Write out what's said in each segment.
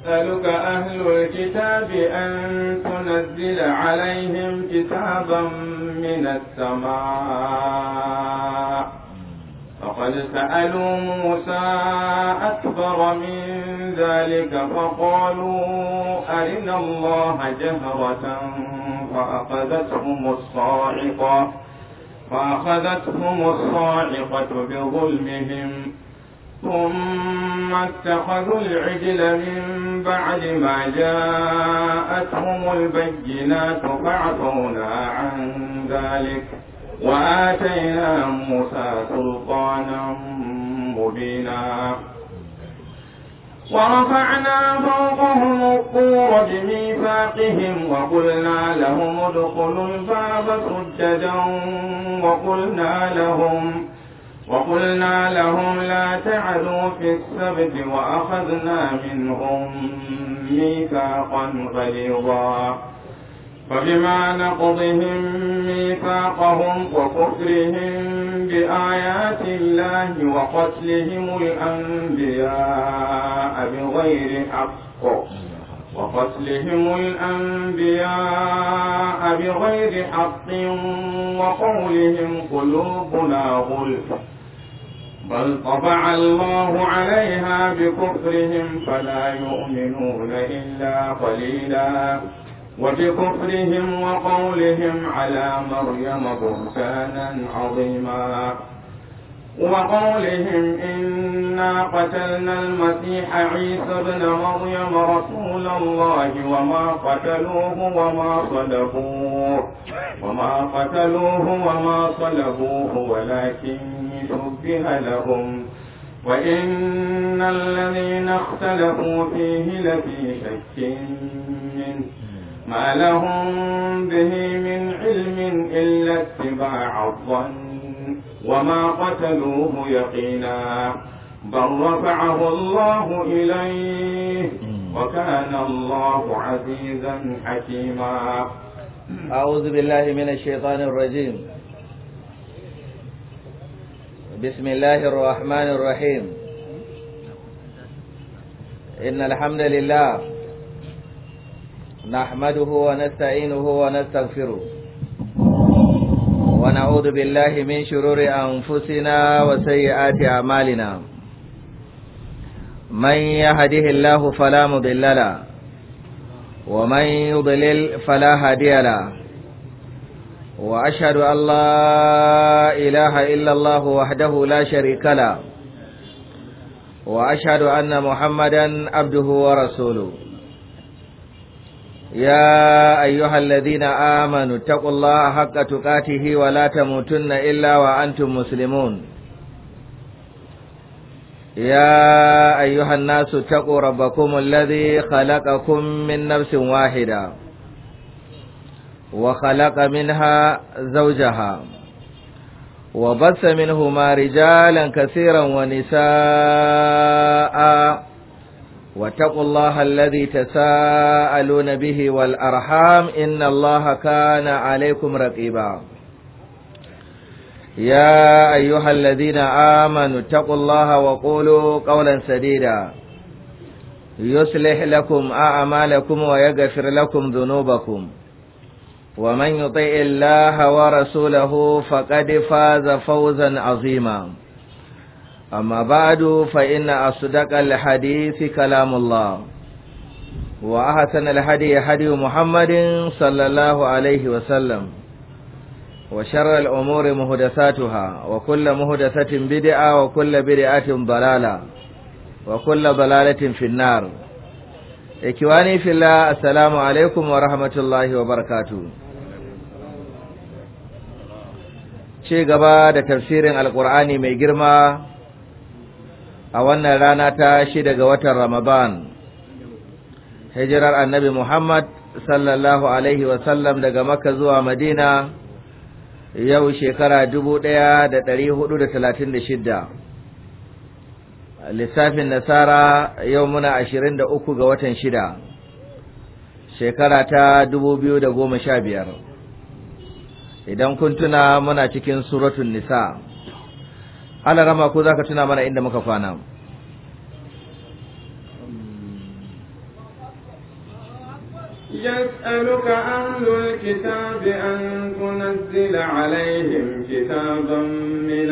يسألك أهل الكتاب أن تنزل عليهم كتابا من السماء فقد سألوا موسى أكبر من ذلك فقالوا أرنا الله جهرة فأخذتهم الصاعقة فأخذتهم الصاعقة بظلمهم ثم اتخذوا العجل من بعد ما جاءتهم البينات فعفونا عن ذلك وآتينا موسى سلطانا مبينا ورفعنا فوقهم الطور بميثاقهم وقلنا لهم ادخلوا الباب سجدا وقلنا لهم وقلنا لهم لا تعدوا في السبت وأخذنا منهم ميثاقا غليظا فبما نقضهم ميثاقهم وكفرهم بآيات الله وقتلهم الأنبياء بغير حق وقتلهم الأنبياء بغير حق وقولهم قلوبنا غلف بل طبع الله عليها بكفرهم فلا يؤمنون إلا قليلا وبكفرهم وقولهم على مريم بهتانا عظيما وقولهم إنا قتلنا المسيح عيسى ابن مريم رسول الله وما قتلوه وما صلبوه وما قتلوه وما صلبوه ولكن شبه لهم وإن الذين اختلفوا فيه لفي شك منه ما لهم به من علم إلا اتباع الظن وما قتلوه يقينا بل رفعه الله إليه وكان الله عزيزا حكيما أعوذ بالله من الشيطان الرجيم بسم الله الرحمن الرحيم إن الحمد لله نحمده ونستعينه ونستغفره ونعوذ بالله من شرور أنفسنا وسيئات أعمالنا من يهده الله فلا مضل له ومن يضلل فلا هادي له وأشهد أن لا إله إلا الله وحده لا شريك له وأشهد أن محمدا عبده ورسوله يا أيها الذين آمنوا اتقوا الله حق تقاته ولا تموتن إلا وأنتم مسلمون يا أيها الناس اتقوا ربكم الذي خلقكم من نفس واحدة وخلق منها زوجها وبث منهما رجالا كثيرا ونساء واتقوا الله الذي تساءلون به والأرحام إن الله كان عليكم رقيبا يا أيها الذين آمنوا اتقوا الله وقولوا قولا سديدا يصلح لكم أعمالكم ويغفر لكم ذنوبكم ومن يطع الله ورسوله فقد فاز فوزا عظيما أما بعد فإن أصدق الحديث كلام الله وأحسن الهدي هدي محمد صلى الله عليه وسلم وشر الأمور مهدساتها وكل مهدسة بدعة وكل بدعة ضلالة وكل ضلالة في النار إكواني في الله السلام عليكم ورحمة الله وبركاته ce gaba da tafsirin alkur'ani mai girma a wannan rana ta shida ga watan ramadan hijirar annabi muhammad sallallahu alaihi wasallam daga makka zuwa madina yau shekara dubu ɗaya da ɗari hudu da talatin da shidda lissafin nasara yau muna ashirin da uku ga watan shida shekara ta dubu biyu da goma sha biyar idan kun tuna muna cikin suratun nisa ana rama ko za ka tuna mana inda muka kwana يسألك أهل الكتاب أن تنزل عليهم كتابا من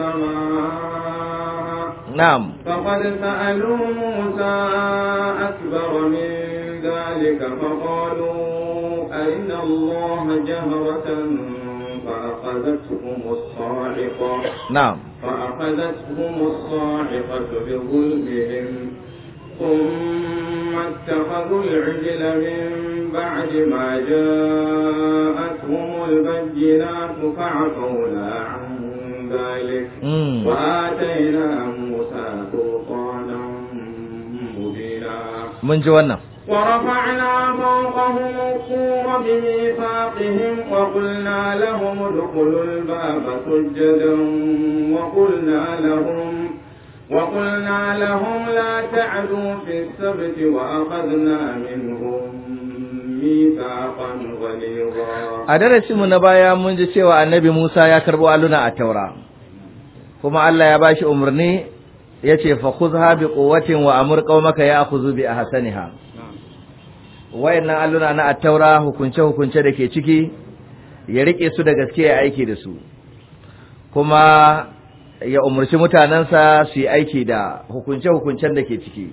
السماء na'am فقد سألوا موسى أكبر من ذلك فقالوا أرنا الله جهرة فأخذتهم الصاعقة na'am فأخذتهم الصاعقة بظلمهم ثم اتخذوا العجل من بعد ما جاءتهم البينات فعفونا عن ذلك mm. وآتينا موسى سلطانا مبينا mun ji wannan ورفعنا فوقهم الطور بميثاقهم وقلنا لهم ادخلوا الباب سجدا وقلنا لهم وقلنا لهم لا تعدوا في السبت وأخذنا منهم ميثاقا غليظا a darasinmu na baya mun ji cewa annabi Musa ya karbo alluna a taura kuma Allah ya bashi umarni ya ce fa khudha bi quwwatin wa amur qaumaka ya'khudhu bi ahsaniha wayannan alluna na at-taura hukunce hukunce da ke ciki ya rike su da gaske ya aiki da su kuma ya umarci mutanensa su yi aiki da hukunce hukuncen da ke ciki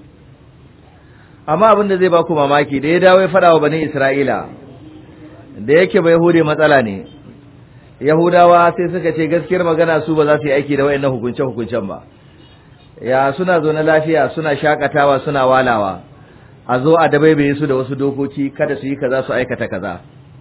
amma abin da zai ba ku mamaki da ya dawo ya faɗa wa bani Isra'ila da yake bai hude matsala ne yahudawa sai suka ce gaskiyar magana su ba za su yi aiki da wayannan hukunce hukuncen ba ya suna zo na lafiya suna shakatawa suna walawa a zo a dabaibaye su da wasu dokoki kada su yi kaza su aikata kaza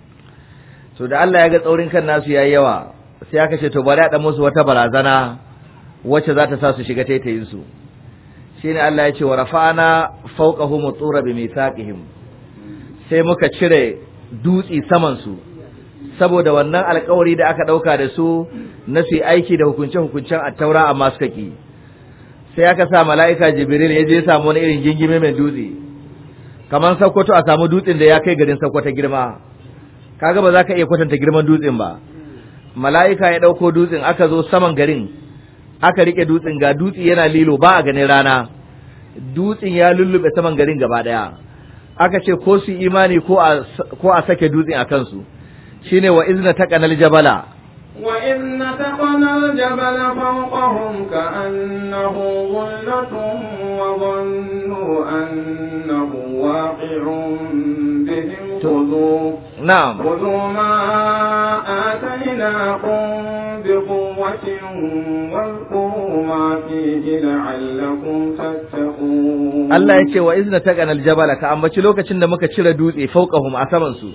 so da Allah ya ga tsaurin kan nasu yayi yawa sai aka ce to bari a dan musu wata barazana wacce za ta sa su shiga taitayin su shine Allah ya ce wa rafa'ana fawqahum tura bi mithaqihim sai muka cire dutsi saman su saboda wannan alkawari da aka dauka da su na su yi aiki da hukunce-hukuncen attaura amma suka ki sai aka sa mala'ika jibril ya je ya samu wani irin gingime mai dutse kamar sakkwato a samu dutsen da ya kai garin sakkwato girma kaga ba za ka iya kwatanta girman dutsen ba mala'ika ya ɗauko dutsen aka zo saman garin aka rike dutsen ga dutse yana lilo ba a ganin rana dutsen ya lullube saman garin gaba ɗaya aka ce ko su imani ko a ko a sake dutsen a kansu shine wa izna taqanal jabala وإذ نتقنا الجبل فوقهم كأنه ظلة وظنوا أنه واقع بهم خذوا na'am خذوا ما آتيناكم بقوة واذكروا ما فيه لعلكم تتقون Allah ya ce wa izna taqanal jabala ka ambaci lokacin da muka cire dutse fawqahum a saman su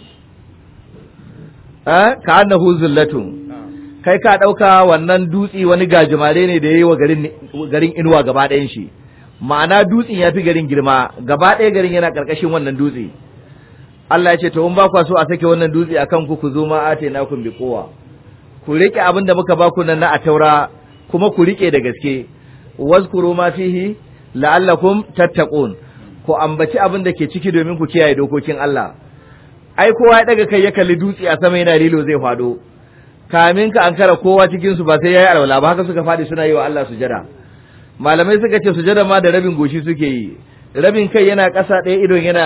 eh ka annahu zullatun kai ka ɗauka wannan dutse wani gajimare ne da ya yi wa garin garin inuwa gaba ɗayan shi ma'ana dutsen ya fi garin girma gaba ɗaya garin yana ƙarƙashin wannan dutse Allah ya ce to in ba kwa so a sake wannan dutse akan ku ku zo ma ate na kun bi kowa ku rike abin da muka ba ku nan na ataura kuma ku rike da gaske wazkuru ma fihi la'allakum tattaqun ku ambaci abin da ke ciki domin ku kiyaye dokokin Allah ai kowa ya daga kai ya kalli dutse a sama yana lilo zai fado kamin ka ankara kowa cikin su ba sai yayi alwala ba haka suka fadi suna yi wa Allah sujada malamai suka ce sujada ma da rabin goshi suke yi rabin kai yana ƙasa ɗaya idon yana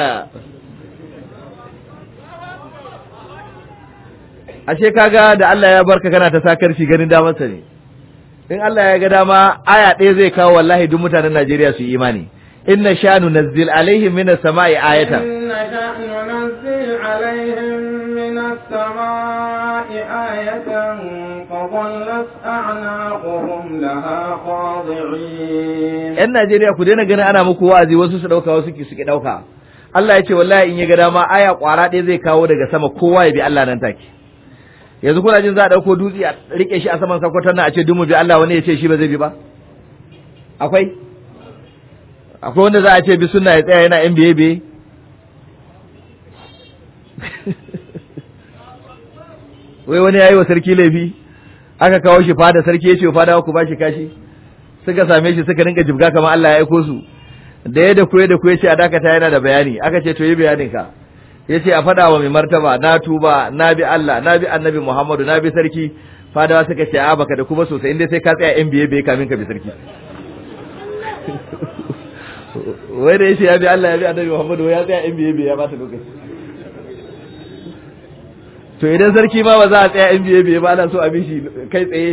ashe kaga da Allah ya barka kana ta sakar shi ganin damarsa ne in Allah ya ga dama aya ɗaya zai kawo wallahi duk mutanen Najeriya su yi imani inna sha'nu nazzil alaihim minas sama'i ayatan إن شأن ننزل عليهم من السماء آية فظلت أعناقهم لها خاضعين yan Najeriya ku daina ganin ana muku wa'azi wasu su dauka wasu ki suke dauka Allah ya ce wallahi in ya ga dama aya kwara ɗaya zai kawo daga sama kowa ya bi Allah nan take yanzu kuna jin za a dauko dutse a rike shi a saman sakwatar nan a ce dumu bi Allah wani ya ce shi ba zai bi ba akwai akwai wanda za a ce bi sunna ya tsaya yana yan biye biye wai wani yayi wa sarki laifi aka kawo shi fada sarki ya ce fada ku ba shi kashi suka same shi suka rinka jibga kamar Allah ya aiko su da ya da kuye da kuye ce a dakata yana da bayani aka ce to yi bayanin ka yace a faɗa wa mai martaba na tuba na bi Allah na bi annabi Muhammadu na bi sarki fadawa suka ce a baka da kuma sosai inda sai ka tsaya yan biye biye kamin ka bi sarki wai da yace ya bi Allah ya bi annabi Muhammadu ya tsaya yan biye biye ya bata lokaci to idan sarki ma ba za a tsaya in biye biye ba ana so a bi shi kai tsaye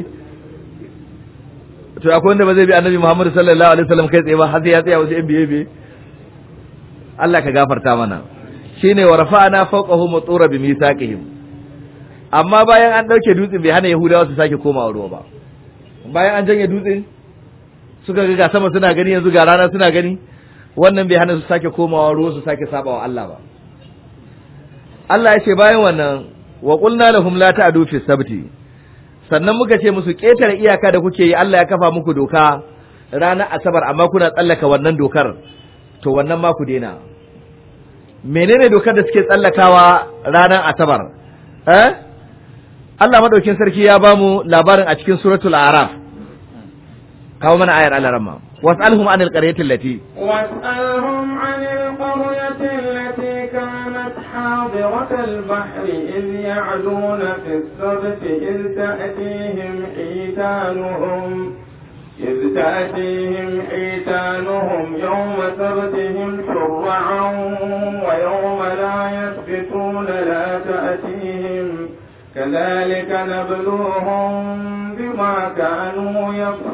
to akwai wanda ba zai bi annabi Muhammad sallallahu alaihi wasallam kai tsaye ba har sai ya tsaya wasu in biye biye Allah ka gafarta mana shine wa rafa'ana fawqahum tura bi misaqihim amma bayan an dauke dutsen bai hana yahudawa su sake komawa ruwa ba bayan an janye dutsen suka ga sama suna gani yanzu ga rana suna gani wannan bai hana su sake komawa ruwa su sake sabawa Allah ba Allah ya ce bayan wannan wa qulna lahum la ta'du fi sabti sannan muka ce musu ketare iyaka da kuke yi Allah ya kafa muku doka ranar asabar amma kuna tsallaka wannan dokar to wannan ma ku daina menene dokar da suke tsallakawa ranar asabar eh Allah madaukin sarki ya bamu labarin a cikin suratul araf kawo mana ayar Allah ramma was'alhum anil qaryati allati واسألهم عن القرية التي كانت حاضرة البحر إذ يعدون في السبت إذ تأتيهم حيتانهم إذ تأتيهم حيتانهم يوم سبتهم شرعا ويوم لا يسبتون لا تأتيهم كذلك نبلوهم بما كانوا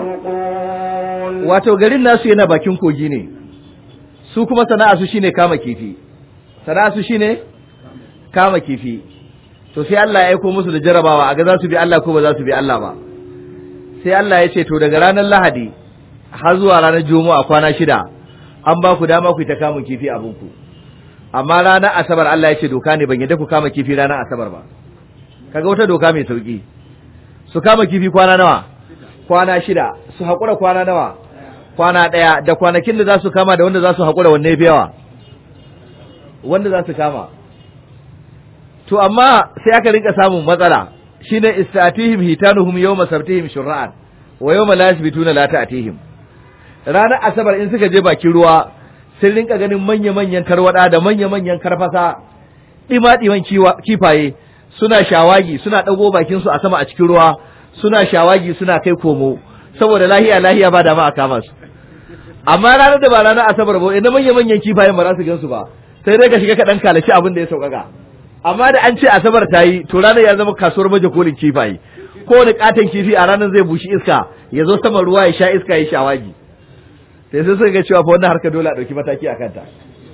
يفسقون wato garin nasu yana bakin kogi ne su kuma sana'a su shine kama kifi sana'a su shine kama kifi to sai Allah ya aiko musu da jarabawa a ga za su bi Allah ko ba za su bi Allah ba sai Allah ya ce to daga ranar Lahadi har zuwa ranar Juma'a kwana shida an ba ku dama ku yi ta kamun kifi abinku amma ranar Asabar Allah ya ce doka ne ban yadda ku kama kifi ranar Asabar ba kaga wata doka mai sauki su kama kifi kwana nawa kwana shida su haƙura kwana nawa kwana ɗaya da kwanakin da za su kama da wanda za su haƙura wanne fi yawa wanda za su kama to amma sai aka rinka samun matsala shine istatihim hitanuhum yawma sabtihim shur'an wa yawma la yasbituna la ta'tihim ranar asabar in suka je bakin ruwa sun rinka ganin manya-manyan tarwada da manya-manyan karfasa ɗima-ɗiman kifaye suna shawagi suna ɗago bakin su a sama a cikin ruwa suna shawagi suna kai komo saboda lahiya lahiya ba da ma a kama su amma ranar da ba ranar asabar ba idan manya-manyan kifayen ba za su gansu ba sai dai ka shiga ka ɗan kalaci abin da ya sauƙaƙa amma da an ce asabar ta yi to ranar ya zama kasuwar baje kolin kifaye kowane katon kifi a ranar zai bushi iska ya zo saman ruwa ya sha iska ya shawagi sai sai suka ga cewa fa wannan harka dole a ɗauki mataki a kanta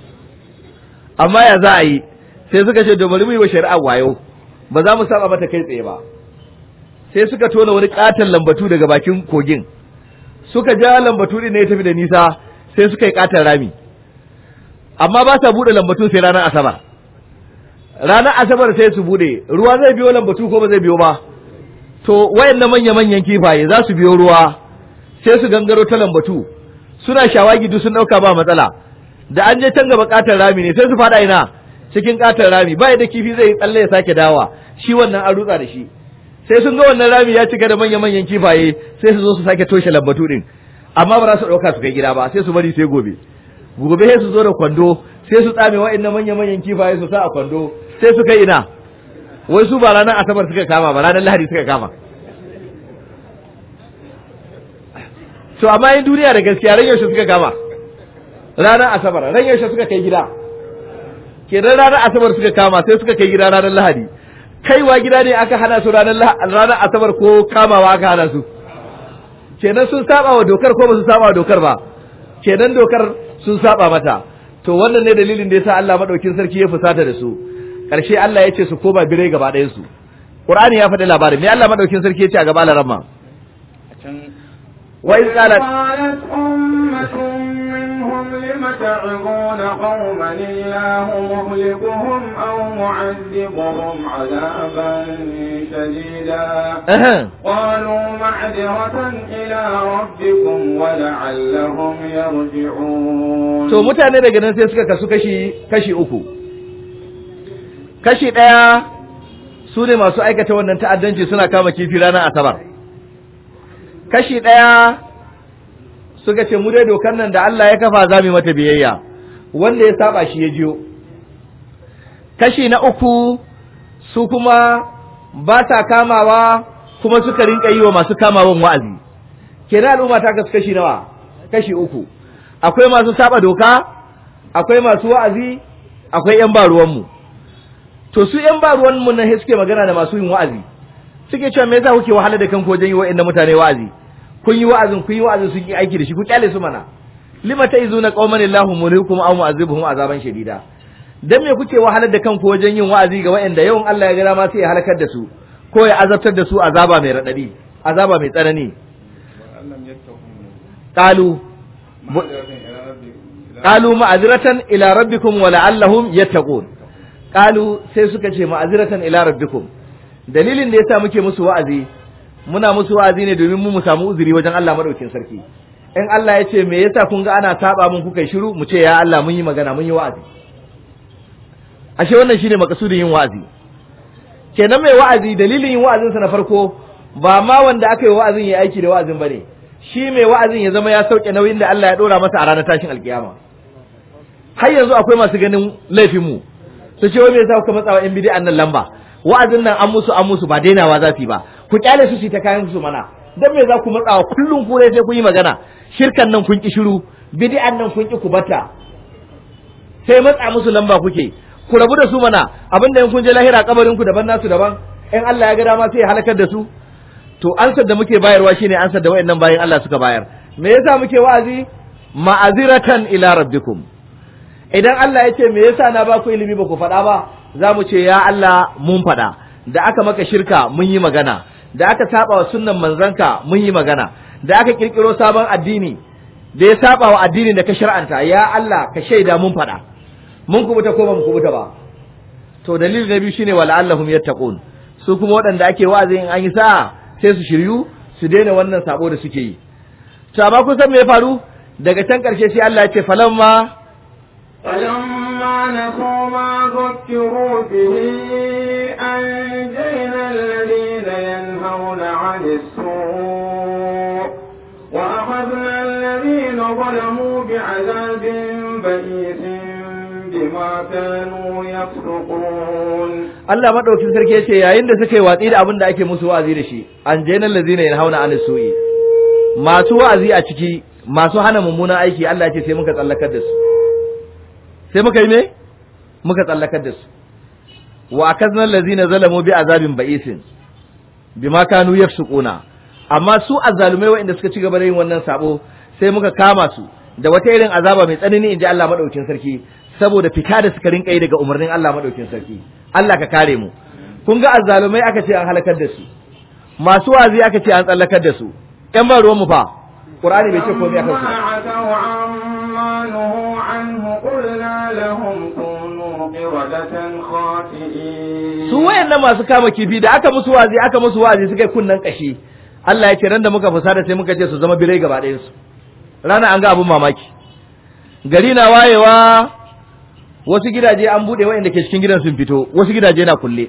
amma ya za a yi sai suka ce bari mu yi wa shari'a wayo ba za mu saba mata kai tsaye ba sai suka tona wani katon lambatu daga bakin kogin suka ja lambatu din ne ya tafi da nisa sai suka yi katon rami amma ba sa buɗe lambatu sai ranar asabar ranar asabar sai su bude ruwa zai biyo lambatu ko ba zai biyo ba to wayannan manya manyan kifaye za su biyo ruwa sai su gangaro ta lambatu suna shawagi duk sun dauka ba matsala da an je can gaba katar rami ne sai su fada ina cikin katar rami ba da kifi zai tsalle ya sake dawa shi wannan an rutsa da shi sai sun ga wannan rami ya cika da manya manyan kifaye sai su zo su sake toshe lambatu din amma ba za su dauka su kai gida ba sai su bari sai gobe gobe sai su zo da kwando sai su tsame wa'annan manya manyan kifaye su sa a kwando sai su kai ina wai su ba ranar asabar suka kama ba ranar lahadi suka kama to amma yin duniya da gaskiya ran yaushe suka kama ranar asabar ran yaushe suka kai gida kenan ranar asabar suka kama sai suka kai gida ranar lahadi kaiwa gida ne aka hana su ranar ranar asabar ko kamawa aka hana su kenan sun saba wa dokar ko ba su saba wa dokar ba kenan dokar sun saba mata to wannan ne dalilin da yasa Allah madaukin sarki ya fusata da su karshe Allah ya ce su koma birai gaba ɗayan su Qur'ani ya faɗi labarin me Allah madaukin sarki ya ce a gaba larama wa iz qalat قالت أمة منهم لم تعظون قوما الله مهلكهم أو معذبهم عذابا شديدا قالوا معذرة إلى ربكم ولعلهم يرجعون to mutane daga nan sai suka kasu kashi kashi uku kashi ɗaya su ne masu aikata wannan ta'addanci suna kama kifi ranar asabar kashi ɗaya suka ce mu dai dokar nan da Allah ya kafa za mu mata biyayya wanda ya saba shi ya jiyo kashi na uku su kuma ba sa kamawa kuma suka rinka yi wa masu kamawan wa'azi kenan al'umma ta kasu kashi nawa kashi uku akwai masu saba doka akwai masu wa'azi akwai yan ba ruwanmu to su yan ba ruwan mun nan suke magana da masu yin wa'azi suke cewa me yasa kuke wahala da kanku wajen yi wa'annan mutane wa'azi kun yi wa'azin kun yi wa'azin sun yi aiki da shi ku kyale su mana lima ta'izuna qauman illahu murikum aw mu'azibuhum azaban shadida dan me kuke wahalar da kanku wajen yin wa'azi ga wa'anda yawan Allah ya ga dama sai ya halakar da su ko ya azabtar da su azaba mai radadi azaba mai tsanani qalu qalu ma'azratan ila rabbikum wa la'allahum yattaqun qalu sai suka ce ma'azratan ila rabbikum dalilin da yasa muke musu wa'azi muna musu wa'azi ne domin mu mu samu uzuri wajen Allah madaukin sarki in Allah ya ce me yasa kun ga ana saba mun kuka shiru mu ce ya Allah mun yi magana mun yi wa'azi ashe wannan shine makasudin yin wa'azi kenan mai wa'azi dalilin yin wa'azinsa na farko ba ma wanda aka yi wa'azin ya aiki da wa'azin bane shi mai wa'azin ya zama ya sauke nauyin da Allah ya dora masa a ranar tashin alkiyama har yanzu akwai masu ganin laifin mu su ce wai me yasa kuka matsawa yan bid'an nan lamba wa'azin nan an musu an musu ba dainawa za su yi ba ku kyale su su ta kayan su mana dan me za ku matsawa kullum ku sai kun yi magana shirkan nan kun ki shiru bid'an nan kun ki ku bata sai matsa musu lamba kuke ku rabu da su mana abinda in kun je lahira kabarin ku daban nasu daban in Allah ya ga dama sai ya halakar da su to ansar da muke bayarwa shine ansar da wayannan bayan Allah suka bayar me yasa muke wa'azi ma'aziratan ila rabbikum idan Allah ya ce me yasa na ba ku ilimi ba ku faɗa ba za mu ce ya Allah mun faɗa da aka maka shirka mun yi magana da aka saba wa sunnan manzanka mun yi magana da aka kirkiro sabon addini da ya saba wa addinin da ka shar'anta ya Allah ka shaida mun faɗa mun kubuta ko ba mu kubuta ba to dalilin na biyu shine wala allahum yattaqun su kuma waɗanda ake wa'azi in an yi sa'a sai su shiryu su daina wannan sabo da suke yi to amma kun san me ya faru daga can ƙarshe sai Allah ya ce falamma فلما نسوا ما ذكروا به أنجينا الذين ينهون عن السوء وأخذنا الذين ظلموا بعذاب بئيس بما كانوا يفسقون Allah madaukin sarki ya ce yayin da suka yi watsi da abin da ake musu wa'azi da shi an jaina allazina yanhauna an su'i masu wa'azi a ciki masu hana mummunan aiki Allah ya ce sai muka tsallakar da su sai muka yi me muka tsallakar da su wa akazna allazina zalamu bi azabin ba'isin bima kanu yafsuquna amma su azzalumai waɗanda suka ci gaba da yin wannan sabo sai muka kama su da wata irin azaba mai tsanani inji Allah madaukin sarki saboda fita da suka rinka yi daga umarnin Allah madaukin sarki Allah ka kare mu kun ga azzalumai aka ce an halakar da su masu wazi aka ce an tsallakar da su ƴan ba ruwan mu fa Qur'ani bai ce komai akan su عتوا عما نهوا عنه قلنا لهم كونوا قردة خاسئين su wayannan masu kama kifi da aka musu wazi aka musu wazi suka yi kunnan kashi Allah ya ce ran da muka fusata sai muka ce su zama birai gaba ɗayan su rana an ga abun mamaki gari na wayewa wasu gidaje an bude wayanda ke cikin gidan sun fito wasu gidaje na kulle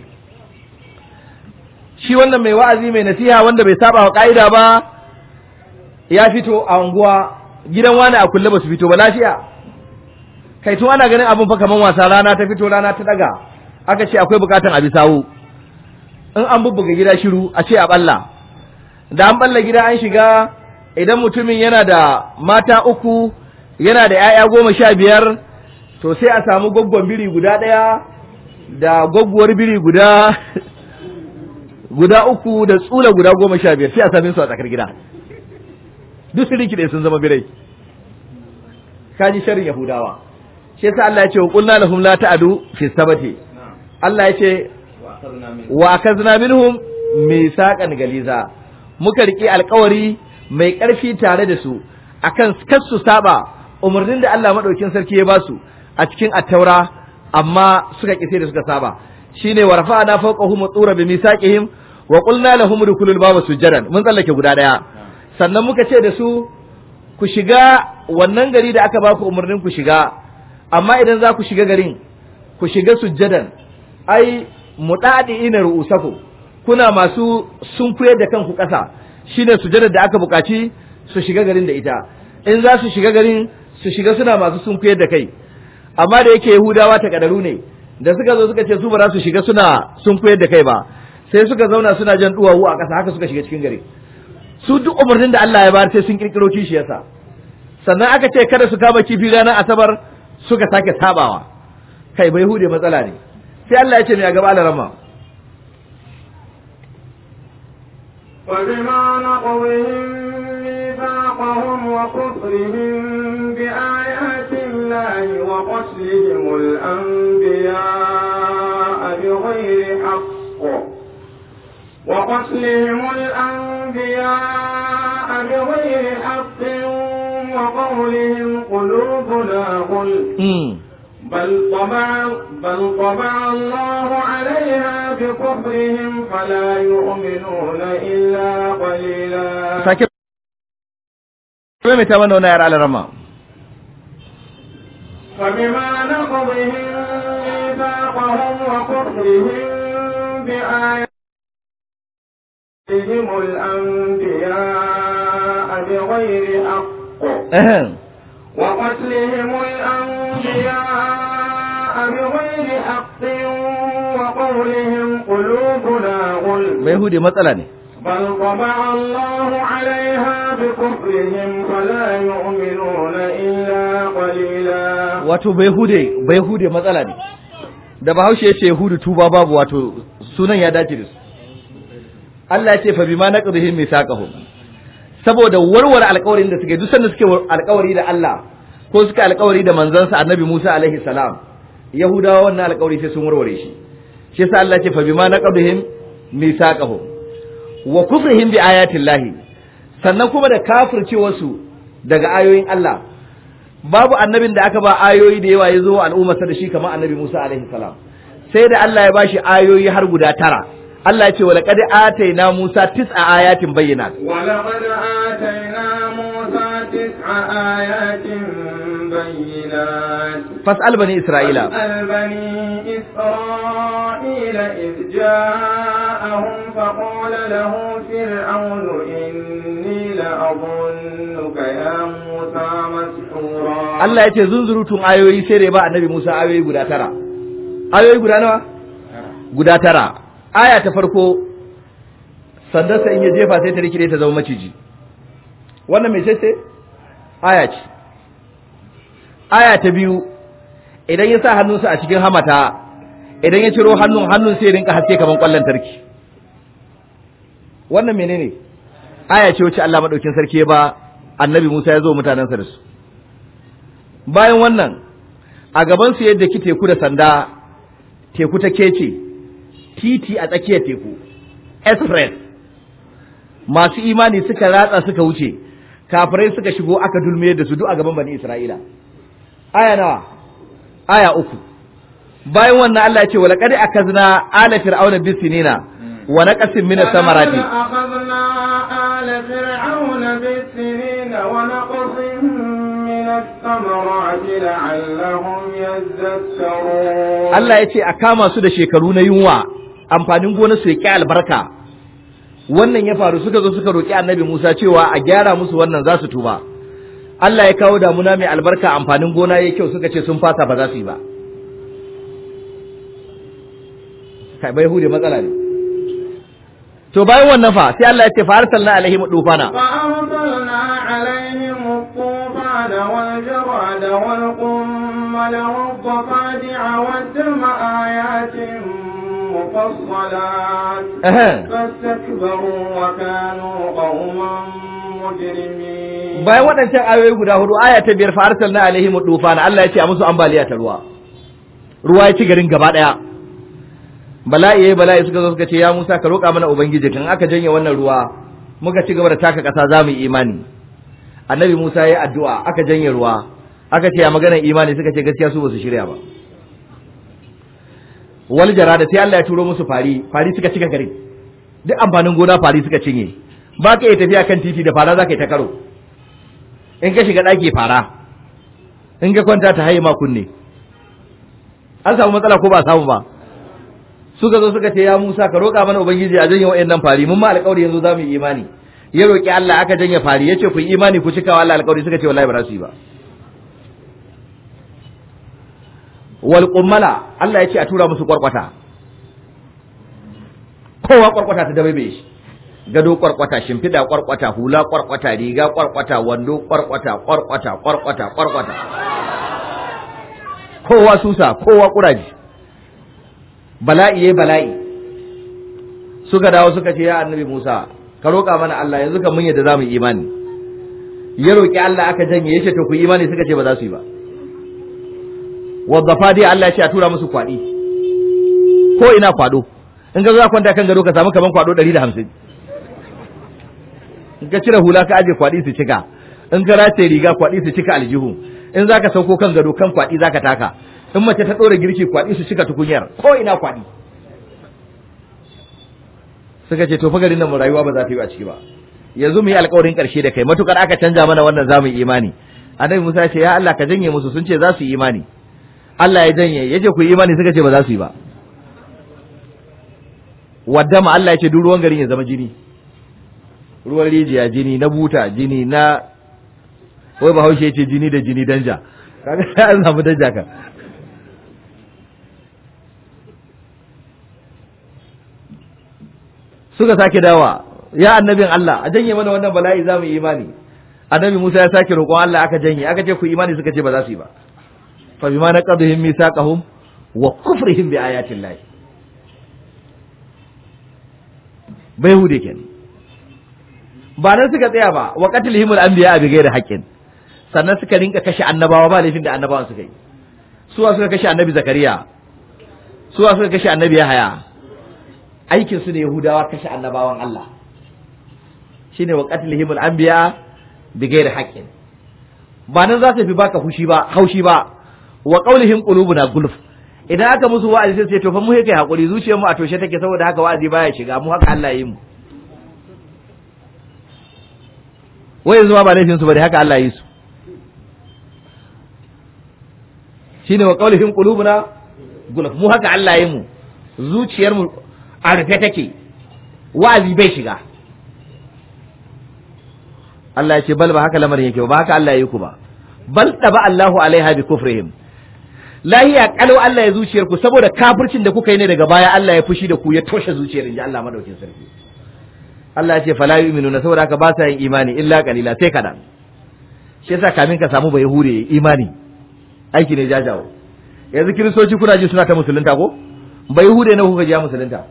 shi wannan mai wa'azi mai nasiha wanda bai saba wa ka'ida ba ya fito a unguwa gidan wani a kulle ba su fito ba lafiya kai tun ana ganin abun fa kaman wasa rana ta fito rana ta daga aka ce akwai bukatan abi sawu in an bubbuga gida shiru a ce a balla da an balla gida an shiga idan mutumin yana da mata uku yana da 'ya'ya goma sha biyar to sai a samu gwaggon biri guda ɗaya da gwaggwar biri guda guda uku da tsula guda goma sha biyar sai a same su a tsakar gida duk su rikide sun zama birai kaji sharrin yahudawa shi yasa Allah ya ce qulna lahum la ta'du fi sabati Allah ya ce wa akazna minhum misaqan galiza muka rike alkawari mai ƙarfi tare da su akan kar su saba umarnin da Allah madaukin sarki ya ba su a cikin attaura amma suka ƙi sai da suka saba shine wa rafa'na fawqahum tsura bi misaqihim wa qulna lahum dukhulul baba sujadan mun tsallake guda daya sannan muka ce da su ku shiga wannan gari da aka ba ku umarnin ku shiga amma idan za ku shiga garin ku shiga sujjadan ai mudadi ina ru'usaku kuna masu sunkuyar da kanku ƙasa shine sujjadar da aka buƙaci su shiga garin da ita in za su shiga garin su shiga suna masu sunkuyar da kai amma da yake yahudawa ta kadaru ne da suka zo suka ce su ba za su shiga suna sunkuyar da kai ba sai suka zauna suna jan duwawu a ƙasa haka suka shiga cikin gari su duk umarnin da Allah ya bayar sai sun kirkiro kishiyarsa sannan aka ce kada su kama kifi ranar asabar suka sake sabawa kai bai hude matsala ne sai Allah ya ce mai a gaba alarama وبما نقضهم ميثاقهم وكفرهم بآيات الله وقتلهم الأنبياء بغير حق وقتلهم الأنبياء بغير حق وقولهم قلوبنا غلف بل طبع بل طبع الله عليها بكفرهم فلا يؤمنون إلا قليلا sake mai ta mana wani yar alarama فبما نقضهم ميثاقهم وكفرهم بآياتهم الأنبياء بغير حق وقتلهم الأنبياء بغير حق وقولهم قلوبنا غلف bai hude matsala ne بل طبع الله عليها بكفرهم فلا يؤمنون إلا قليلا wato bai hude bai hude matsala ne da bahaushe ya ce hudu tuba babu wato sunan ya dace da su Allah ya ce fa bima naqdihim mithaqahum saboda warware alƙawarin da suke duk sanda suke alƙawari da Allah ko suka alƙawari da manzansa Annabi Musa alaihi salam Yahudawa wannan alƙawari sai sun warware shi shi yasa Allah ya ce fa bima naqdihim mithaqahum wa kufrihim bi ayatillahi sannan kuma da kafircewarsu daga ayoyin Allah babu annabin da aka ba ayoyi da yawa ya zo al'ummarsa da shi kamar annabi Musa alaihi salam sai da Allah ya bashi ayoyi har guda tara Allah ya ce wa laqad ataina Musa tis'a ayatin bayyinat ولقد آتينا موسى تسع آيات بينات fas'al bani Isra'ila فاسأل بني إسرائيل إذ جاءهم فقال له فرعون إني لأظنك يا موسى مسحورا Allah ya ce zunzurutun ayoyi sai da ya ba annabi Musa ayoyi guda tara ayoyi guda nawa guda tara aya ta farko sandarsa in ya jefa sai ta rikide ta zama maciji wannan mai ce aya ce aya ta biyu idan ya sa hannunsa a cikin hamata idan ya ciro hannun hannun sai ya rinka haske kaman kwallon tarki wannan menene aya ce wacce Allah madaukin sarki ya ba annabi Musa ya zo mutanensa da su bayan wannan a gaban su yadda ki teku da sanda teku ta kece titi a tsakiyar teku express masu imani suka ratsa suka wuce kafirai suka shigo aka dulmiyar da su duk a gaban bani Isra'ila aya nawa aya uku bayan wannan Allah ya ce wala qad akazna ala fir'auna bisinina wa naqasin min samarati أخذنا آل فرعون بالسنين ونقص من الثمرات لعلهم يذكرون Allah ya ce a kama su da shekaru na yunwa amfanin gona su ya albarka wannan ya faru suka zo suka roki annabi Musa cewa a gyara musu wannan za su tuba Allah ya kawo damuna mai albarka amfanin gona yayi kyau suka ce sun fasa ba za su yi ba kai bai hude matsala ne to bayan wannan fa sai Allah ya ce fa arsalna alaihim dufana فأرسلنا عليهم الطوفان والجراد والقمل والضفادع والدم آيات مفصلات Ehe. فاستكبروا وكانوا قوما مجرمين bayan waɗancan ayoyi guda hudu aya ta biyar fa arsalna alaihim dufana Allah ya ce a musu ambaliya ta ruwa ruwa ya ci garin gaba daya bala'i yayi bala'i suka zo suka ce ya Musa ka roƙa mana ubangiji kan aka janye wannan ruwa muka ci gaba da taka ƙasa za mu yi imani annabi Musa yayi addu'a aka janye ruwa aka ce ya maganar imani suka ce gaskiya su ba su shirya ba wal jarada sai Allah ya turo musu fari fari suka cika garin duk amfanin gona fari suka cinye ba ka iya tafiya kan titi da fara za ka yi ta karo in ka shiga ɗaki fara in ka kwanta ta haye ma kunne an samu matsala ko ba a samu ba suka zo suka ce ya Musa ka roƙa mana ubangiji a janye wa'annan fari mun ma alƙawari yanzu za mu yi imani ya roƙi Allah aka janye fari ya ce ku yi imani ku cika wa Allah alƙawari suka ce wallahi ba za su yi ba wal qummala Allah ya ce a tura musu kwarkwata kowa kwarkwata ta dabaibe shi gado kwarkwata shimfiɗa kwarkwata hula kwarkwata riga kwarkwata wando kwarkwata kwarkwata kwarkwata kwarkwata kowa susa kowa kuraji bala'i yayi bala'i suka dawo suka ce ya annabi Musa ka roƙa mana Allah yanzu kan mun yadda zamu yi imani ya roƙi Allah aka janye yace to ku yi imani suka ce ba za su yi ba wadda dai Allah ya ce a tura musu kwaɗi ko ina kwaɗo in ka zo kwanta kan gado ka samu kaman kwaɗo ɗari da hamsin in ka cire hula ka aje kwaɗi su cika in ka rataye riga kwaɗi su cika aljihu in za ka sauko kan gado kan kwaɗi za ka taka in mace ta ɗora girki kwaɗi su cika tukunyar ko ina kwaɗi suka ce to fa garin nan mu rayuwa ba za ta yi a ciki ba yanzu mu yi alƙawarin ƙarshe da kai matukar aka canja mana wannan za mu yi imani annabi Musa ya ce ya Allah ka janye musu sun ce za su yi imani Allah ya janye yace ku yi imani suka ce ba za su yi ba wadda ma Allah ya ce duk ruwan garin ya zama jini ruwan rijiya jini na buta jini na wai bahaushe ya ce jini da jini danja kaga an samu danja ka suka sake dawa ya annabin Allah a janye mana wannan bala'i za mu yi imani annabi Musa ya sake roƙon Allah aka janye aka ce ku imani suka ce ba za su yi ba fa bima naqadhum mithaqahum wa kufrihim bi ayati Allah bai hude kenan ba nan suka tsaya ba wa qatlihimul anbiya bi ghairi haqqin sannan suka rinka kashe annabawa ba laifin da annabawan suka yi suwa suka kashe annabi zakariya suwa suka kashe annabi yahaya aikin su ne yahudawa kashe annabawan Allah shine wa qatlihimul anbiya bi ghairi haqqin ba nan za su fi baka hushi ba haushi ba wa qaulihim qulubuna gulf idan aka musu wa'azi sai su ce to fa mu kai hakuri zuciyar mu a toshe take saboda haka wa'azi baya shiga mu haka Allah ya yi mu wai yanzu ma ba laifin su bane haka Allah ya yi su shine wa qaulihim qulubuna gulf mu haka Allah ya yi mu zuciyar mu a rufe take wa'azi bai shiga Allah ya ce bal ba haka lamarin yake ba haka Allah ya yi ku ba bal taba Allahu alaiha bi kufrihim lahiya kalau Allah ya zuciyar ku saboda kafircin da kuka yi ne daga baya Allah ya fushi da ku ya toshe zuciyar inji Allah madaukin sarki Allah ya ce fala yu'minuna saboda haka ba sa yin imani illa qalila sai kadan shi yasa kamin ka samu bai hure imani aiki ne jajawo yanzu kiristoci kuna ji suna ta musulunta ko bai hure na kuka ji musulunta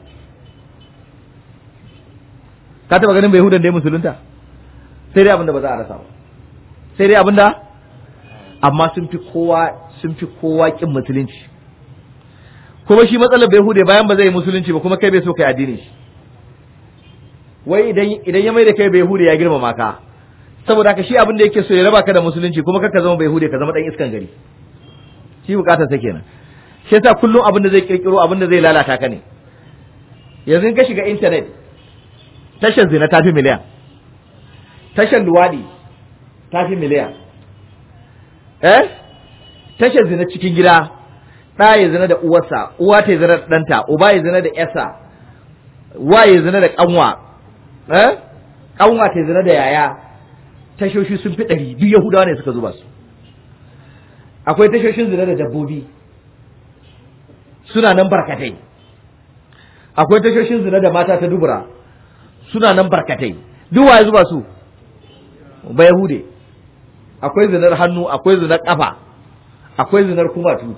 ka taba ganin bai hudan da ya musulunta sai dai abinda ba za a rasa ba sai dai abinda amma sun fi kowa sun fi kowa kin musulunci kuma shi matsalar bai hude bayan ba zai yi musulunci ba kuma kai bai so kai addini shi wai idan idan ya mai da kai bai hude ya girmama ka saboda haka shi abin da yake so ya raba ka da musulunci kuma kaka zama bai hude ka zama dan iskan gari shi bukatar sa kenan shi yasa kullum abin da zai kirkiro abin da zai lalata ka ne yanzu in ka shiga internet tashar zina ta fi miliyan tashar luwadi ta fi miliyan eh tashar zina cikin gida ɗa ya zina da uwarsa uwa ta zina da ɗanta uba ya zina da ƴarsa wa ya zina da ƙanwa eh ƙanwa ta zina da yaya tashoshi sun fi ɗari duk yahudawa ne suka zuba su akwai tashoshin zina da dabbobi suna nan barkatai akwai tashoshin zina da mata ta dubura suna nan barkatai duk waye zuba su ba yahude akwai zinar hannu akwai zinar kafa akwai zinar kumatu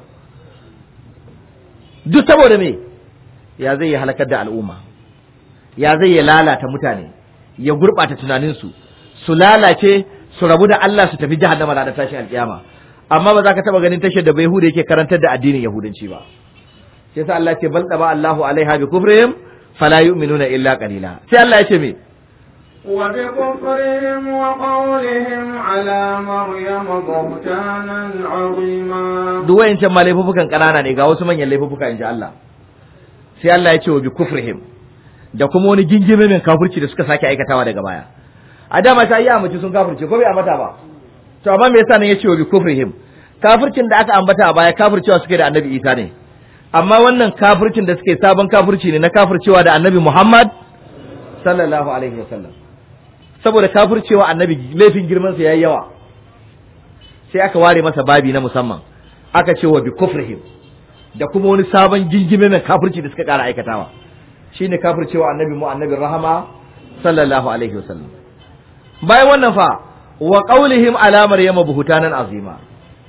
duk saboda me ya zai yi halakar da al'umma ya zai yi lalata mutane ya gurɓata tunaninsu su lalace su rabu da Allah su tafi jahannama da tashin alƙiyama amma ba za ka taɓa ganin tashar da bai yahuda yake karantar da addinin yahudanci ba sai sa Allah ce bal ba Allahu alaiha bi kufrihim fala yu'minuna illa qalila sai Allah ya ce me وبكفرهم وقولهم على مريم بهتانا عظيما duk wayancan ma laifukan kanana ne ga wasu manyan laifuka in ji Allah sai Allah ya ce wa bi kufrihim da kuma wani gingime min kafirci da suka sake aikatawa daga baya a dama ta yi amince sun kafirce ko bai ambata ba to amma me yasa nan ya ce wa bi kufrihim kafircin da aka ambata a baya kafircewa suke da annabi Isa ne amma wannan kafircin da suke sabon kafirci ne na kafircewa da annabi Muhammad sallallahu alaihi wasallam saboda kafircewa annabi laifin girman sa yayi yawa sai aka ware masa babi na musamman aka ce wa bi kufrihim da kuma wani sabon gingime mai kafirci da suka kara aikatawa shine kafircewa annabi mu annabi rahama sallallahu alaihi wasallam bayan wannan fa wa qaulihim ala maryama buhutanan azima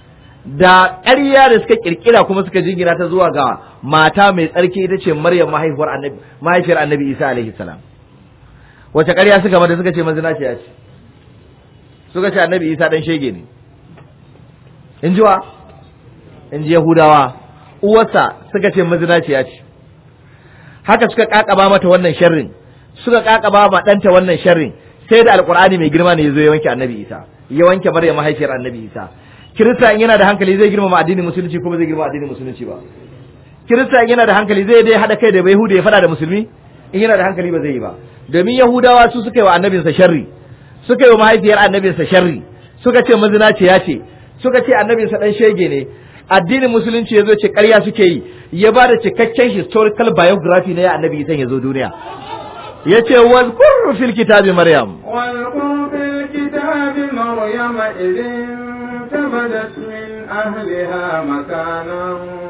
da ƙarya da suka kirkira kuma suka jingina ta zuwa ga mata mai tsarki ita ce Maryam mahaifiyar annabi mahaifiyar annabi Isa alaihi salam wace ƙarya suka mata suka ce mazinaciya ce suka ce annabi Isa dan shege ne in ji wa in ji Yahudawa uwarsa suka ce mazinaciya ce haka suka kakaba mata wannan sharrin suka kakaba ma ɗanta wannan sharrin sai da alkur'ani mai girma ne ya zo ya wanke annabi Isa ya wanke Maryam mahaifiyar annabi Isa kirista in yana da hankali zai girmama addinin musulunci ko ba zai girmama addinin musulunci ba kirista in yana da hankali zai dai hada kai da yahuda ya fada da musulmi in yana da hankali ba zai yi ba domin yahudawa su suka yi wa annabinsa sharri suka yi wa mahaifiyar annabinsa sharri suka ce mazinaci ya ce suka ce annabinsa dan shege ne addinin musulunci ya zo ce ƙarya suke yi ya ba da cikakken historical biography na ya annabi isan ya zo duniya ya ce wazkur fil kitabi maryam واذكر في الكتاب مريم إذ انتبذت من أهلها مكانا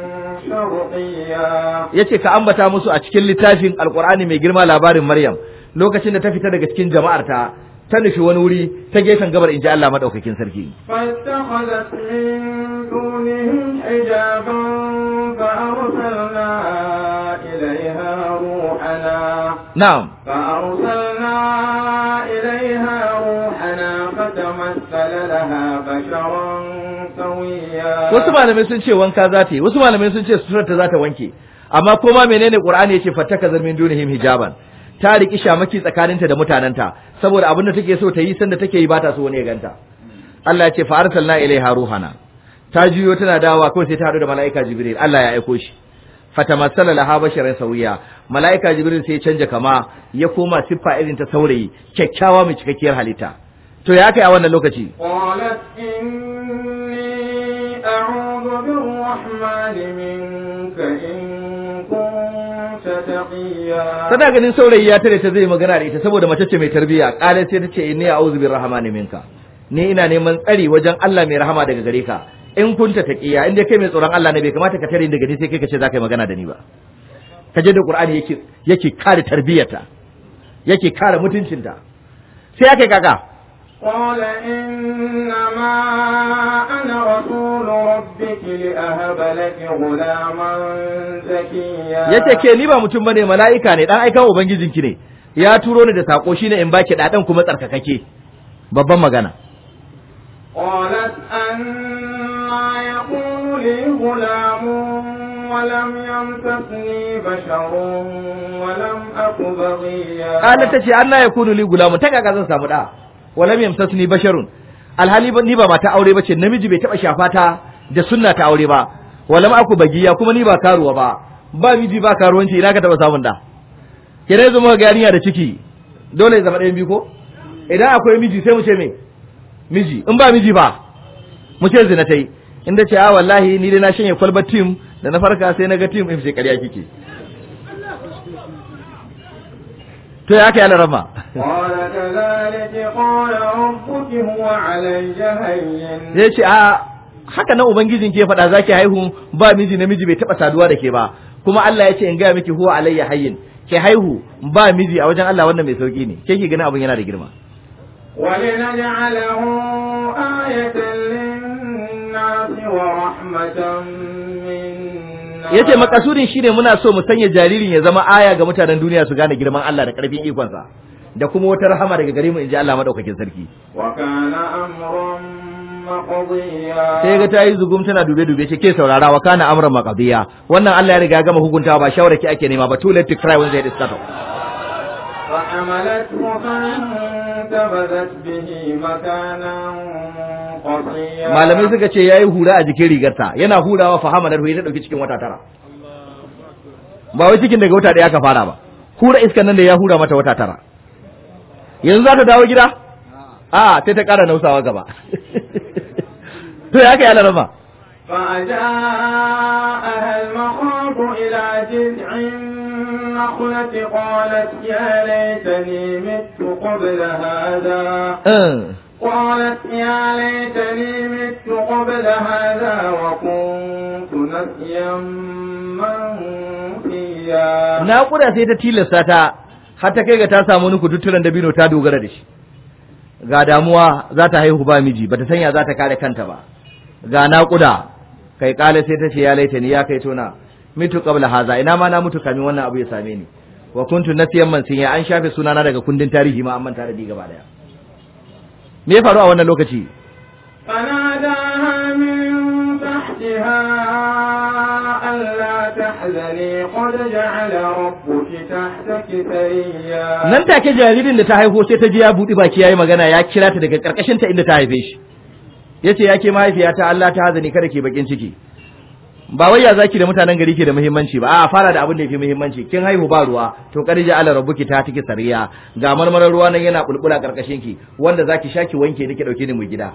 شرقيا ya ce ka ambata musu a cikin littafin alkur'ani mai girma labarin maryam lokacin da ta fita daga cikin jama'arta ta nufi wani wuri ta gefen gabar in ji Allah maɗaukakin sarki فاتخذت من دونهم حجابا فأرسلنا إليها روحنا na'am فأرسلنا إليها روحنا فتمثل لها بشرا سويا wasu malamai sun ce wanka za ta yi wasu malamai sun ce suturar ta za ta wanke amma koma menene qur'ani yace fattaka zarmin dunihim hijaban ta riki shamaki tsakaninta da mutanenta saboda abin da take so ta yi sanda take yi ba ta so wani ya ganta Allah ya ce fa arsalna ilaiha ruhana ta juyo tana dawowa kawai sai ta haɗu da mala'ika jibril Allah ya aiko shi fatamassala laha basharan sawiya mala'ika jibril sai ya canja kama ya koma siffa irin ta saurayi kyakkyawa mai cikakkiyar halitta to ya kai a wannan lokaci قالت إني أعوذ بالرحمن منك إن كنت تقيا tana ganin saurayi ya tare ta zai magana da ita saboda mace ce mai tarbiyya kale sai ta ce inni a'udhu birrahmani minka ni ina neman tsari wajen Allah mai rahama daga gare ka in kunta taqiya in dai kai mai tsoron Allah ne bai kamata ka tare ni daga ni sai kai ka ce za ka yi magana da ni ba ka je da Qur'ani yake yake kare tarbiyyarta yake kare mutuncinta sai ya kai kaka قال إنما أنا رسول ربك لأهب لك غلاما زكيا yace ke ni ba mutum bane mala'ika ne dan aikan ubangijinki ne ya turo ni da sako shine in baki dadan kuma tsarkakake babban magana قالت أنا يكون لي غلام ولم يمسسني بشر ولم أك بغيا Kala ta ce an na ya kunu li gulamun ta kaka zan samu da walam yamsasni basharun alhali ba ni ba mata aure bace namiji bai taba shafa ta da sunna ta aure ba walam aku bagiya kuma ni ba karuwa ba ba miji ba karuwanci ina ka taba samun da kire zuma ga yarinya da ciki dole ya zama ɗayan biyu ko idan akwai miji sai mu ce me miji in ba miji ba mu ce zina tai inda ce a wallahi ni dai na shanye kwalbar tim da na farka sai na ga tim in sai ƙarya kike to ya kai alarama قال كذلك قال ربك هو علي هين zai ce a haka nan ubangijin ke faɗa zaki haihu ba miji namiji bai taɓa saduwa da ke ba kuma Allah ya ce in gaya miki huwa alayya hayyin ke haihu ba miji a wajen Allah wannan mai sauki ne ke ki ganin abin yana da girma ولنجعله آية للناس ورحمة منا yace makasudin shine muna so mu sanya jaririn ya zama aya ga mutanen duniya su gane girman Allah da karfin ikonsa da kuma wata rahama daga gare mu inji Allah madaukakin sarki وكان أمرا مقضيا sai ga tayi zugum tana dube dube ce ke saurara wa kana amran maqdiya wannan Allah ya riga ya gama hukuntawa ba shawara ki ake nema ba too late to cry when they start فحملته فانتبذت به مكانا قصيا malamai suka ce yayi hura a jikin rigarta yana hurawa fa hamalar hu ta dauki cikin wata tara ba wai cikin daga wata daya aka fara ba hura iskan nan da ya hura mata wata tara yanzu za ta dawo gida a sai ta kara nausawa gaba to ya kai alarama فأجاءها المخاض إلى جذع النخلة قالت يا ليتني مت قبل هذا قالت يا ليتني مت قبل هذا وكنت نسيا منسيا naƙuda sai ta tilasta ta har ta kai ga ta samu wani kututturen dabino ta dogara da shi ga damuwa za ta haihu ba miji bata sanya za ta kare kanta ba ga naƙuda kai kala sai ta ce ya laita ni ya kai tona mitu qabla haza ina ma na mutu kamin wannan abu ya same ni wa kuntu nasiyan mansiya an shafe sunana daga kundin tarihi ma an manta da ni gaba daya me ya faru a wannan lokaci فناداها من تحتها ألا تحزني قد جعل ربك تحتك سريا nan take jaririn da ta haihu sai ta ji ya buɗi baki yayi magana ya kira ta daga karkashin ta inda ta haife shi yace yake mahaifiyata Allah ta hazani kada ke bakin ciki ba wai ya zaki da mutanen gari ke da muhimmanci ba a fara da abin da yake muhimmanci kin haihu ba ruwa to kar ja ala rabbuki ta tiki sariya ga marmarar ruwa nan yana bulbula karkashin ki wanda zaki shaki wanke nake dauke ni mu gida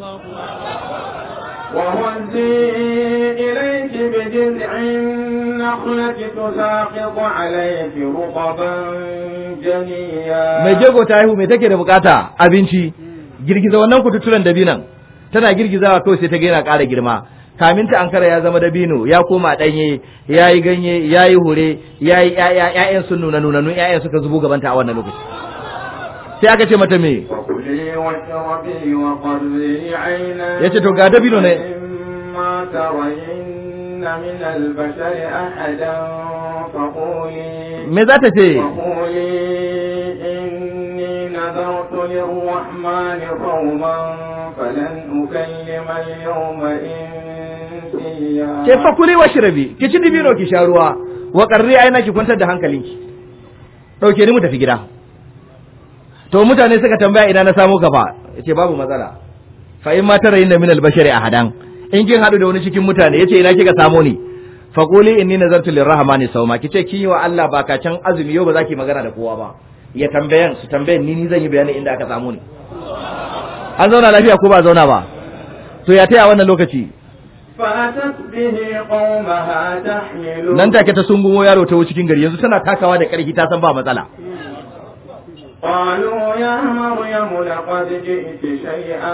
وهزي إليك بجذع النخلة تساقط عليك رطبا جنيا mai jego ta haihu mai take da bukata abinci girgiza wannan kututturen dabinan tana girgizawa kawai sai ta ga yana ƙara girma kamin ta ankara ya zama dabino ya koma ɗanye ya yi ganye ya yi hure ya yi ƴaƴa ƴaƴan sun nuna nunannun ƴaƴan suka zubo gabanta a wannan lokaci sai aka ce mata me وكلي واشربي وقري عينا Ya ce, to ga dabino ne. إما ترين من البشر أحدا فقولي me za ta ce وقولي إني نذرت للرحمن صوما فلن أكلم اليوم إنسيا ke fakuli wa shirabi ki ci dibino ki sha ruwa wa qarri aina ki kwantar da hankalinki dauke ni mu tafi gida to mutane suka tambaya ina na samu ka fa yace babu matsala fa in ma tarayinna min al-bashari ahadan in kin hadu da wani cikin mutane yace ina kika samu ni faquli inni nazartu lirrahmani sawma kice kin yi wa Allah baka can azumi yau ba za ki magana da kowa ba ya tambayan su tambayan ni ni zan yi bayanin inda aka samu ni an zauna lafiya ko ba zauna ba to ya taya wannan lokaci فأتت به قومها تحمله nan take ta sungumo yaro ta cikin gari yanzu tana takawa da karfi ta san ba matsala قالوا يا مريم لقد جئت شيئا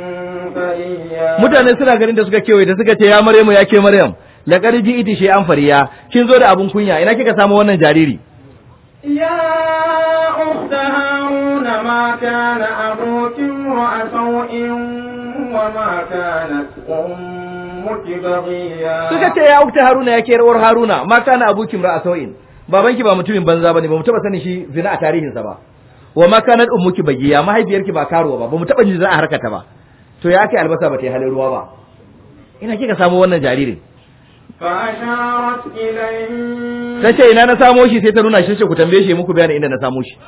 فريا mutane suna ganin da suka kewaye da suka ce ya maryamu ya ke maryam laqad ji'ti shay'an fariya kin zo da abun kunya ina kika samu wannan jariri يا أخت هارون ما كان أبوك امرأ سوء وما كانت أمك بغيا suka ce ya ukta haruna ya ke rawar haruna ma kana abuki ra'a sau'in babanki ba mutumin banza bane ba mu taba sanin shi zina a tarihinsa ba wa ma kanat ummuki bagiya mahaifiyarki ba karuwa ba ba mu taba jin za a harkata ba to ya kai albasa ba ta yi halin ruwa ba ina kika samu wannan jaririn فأشارت إليه ta ce ina na samo shi sai ta nuna shi ce ku tambaye shi muku bayanin inda na samo shi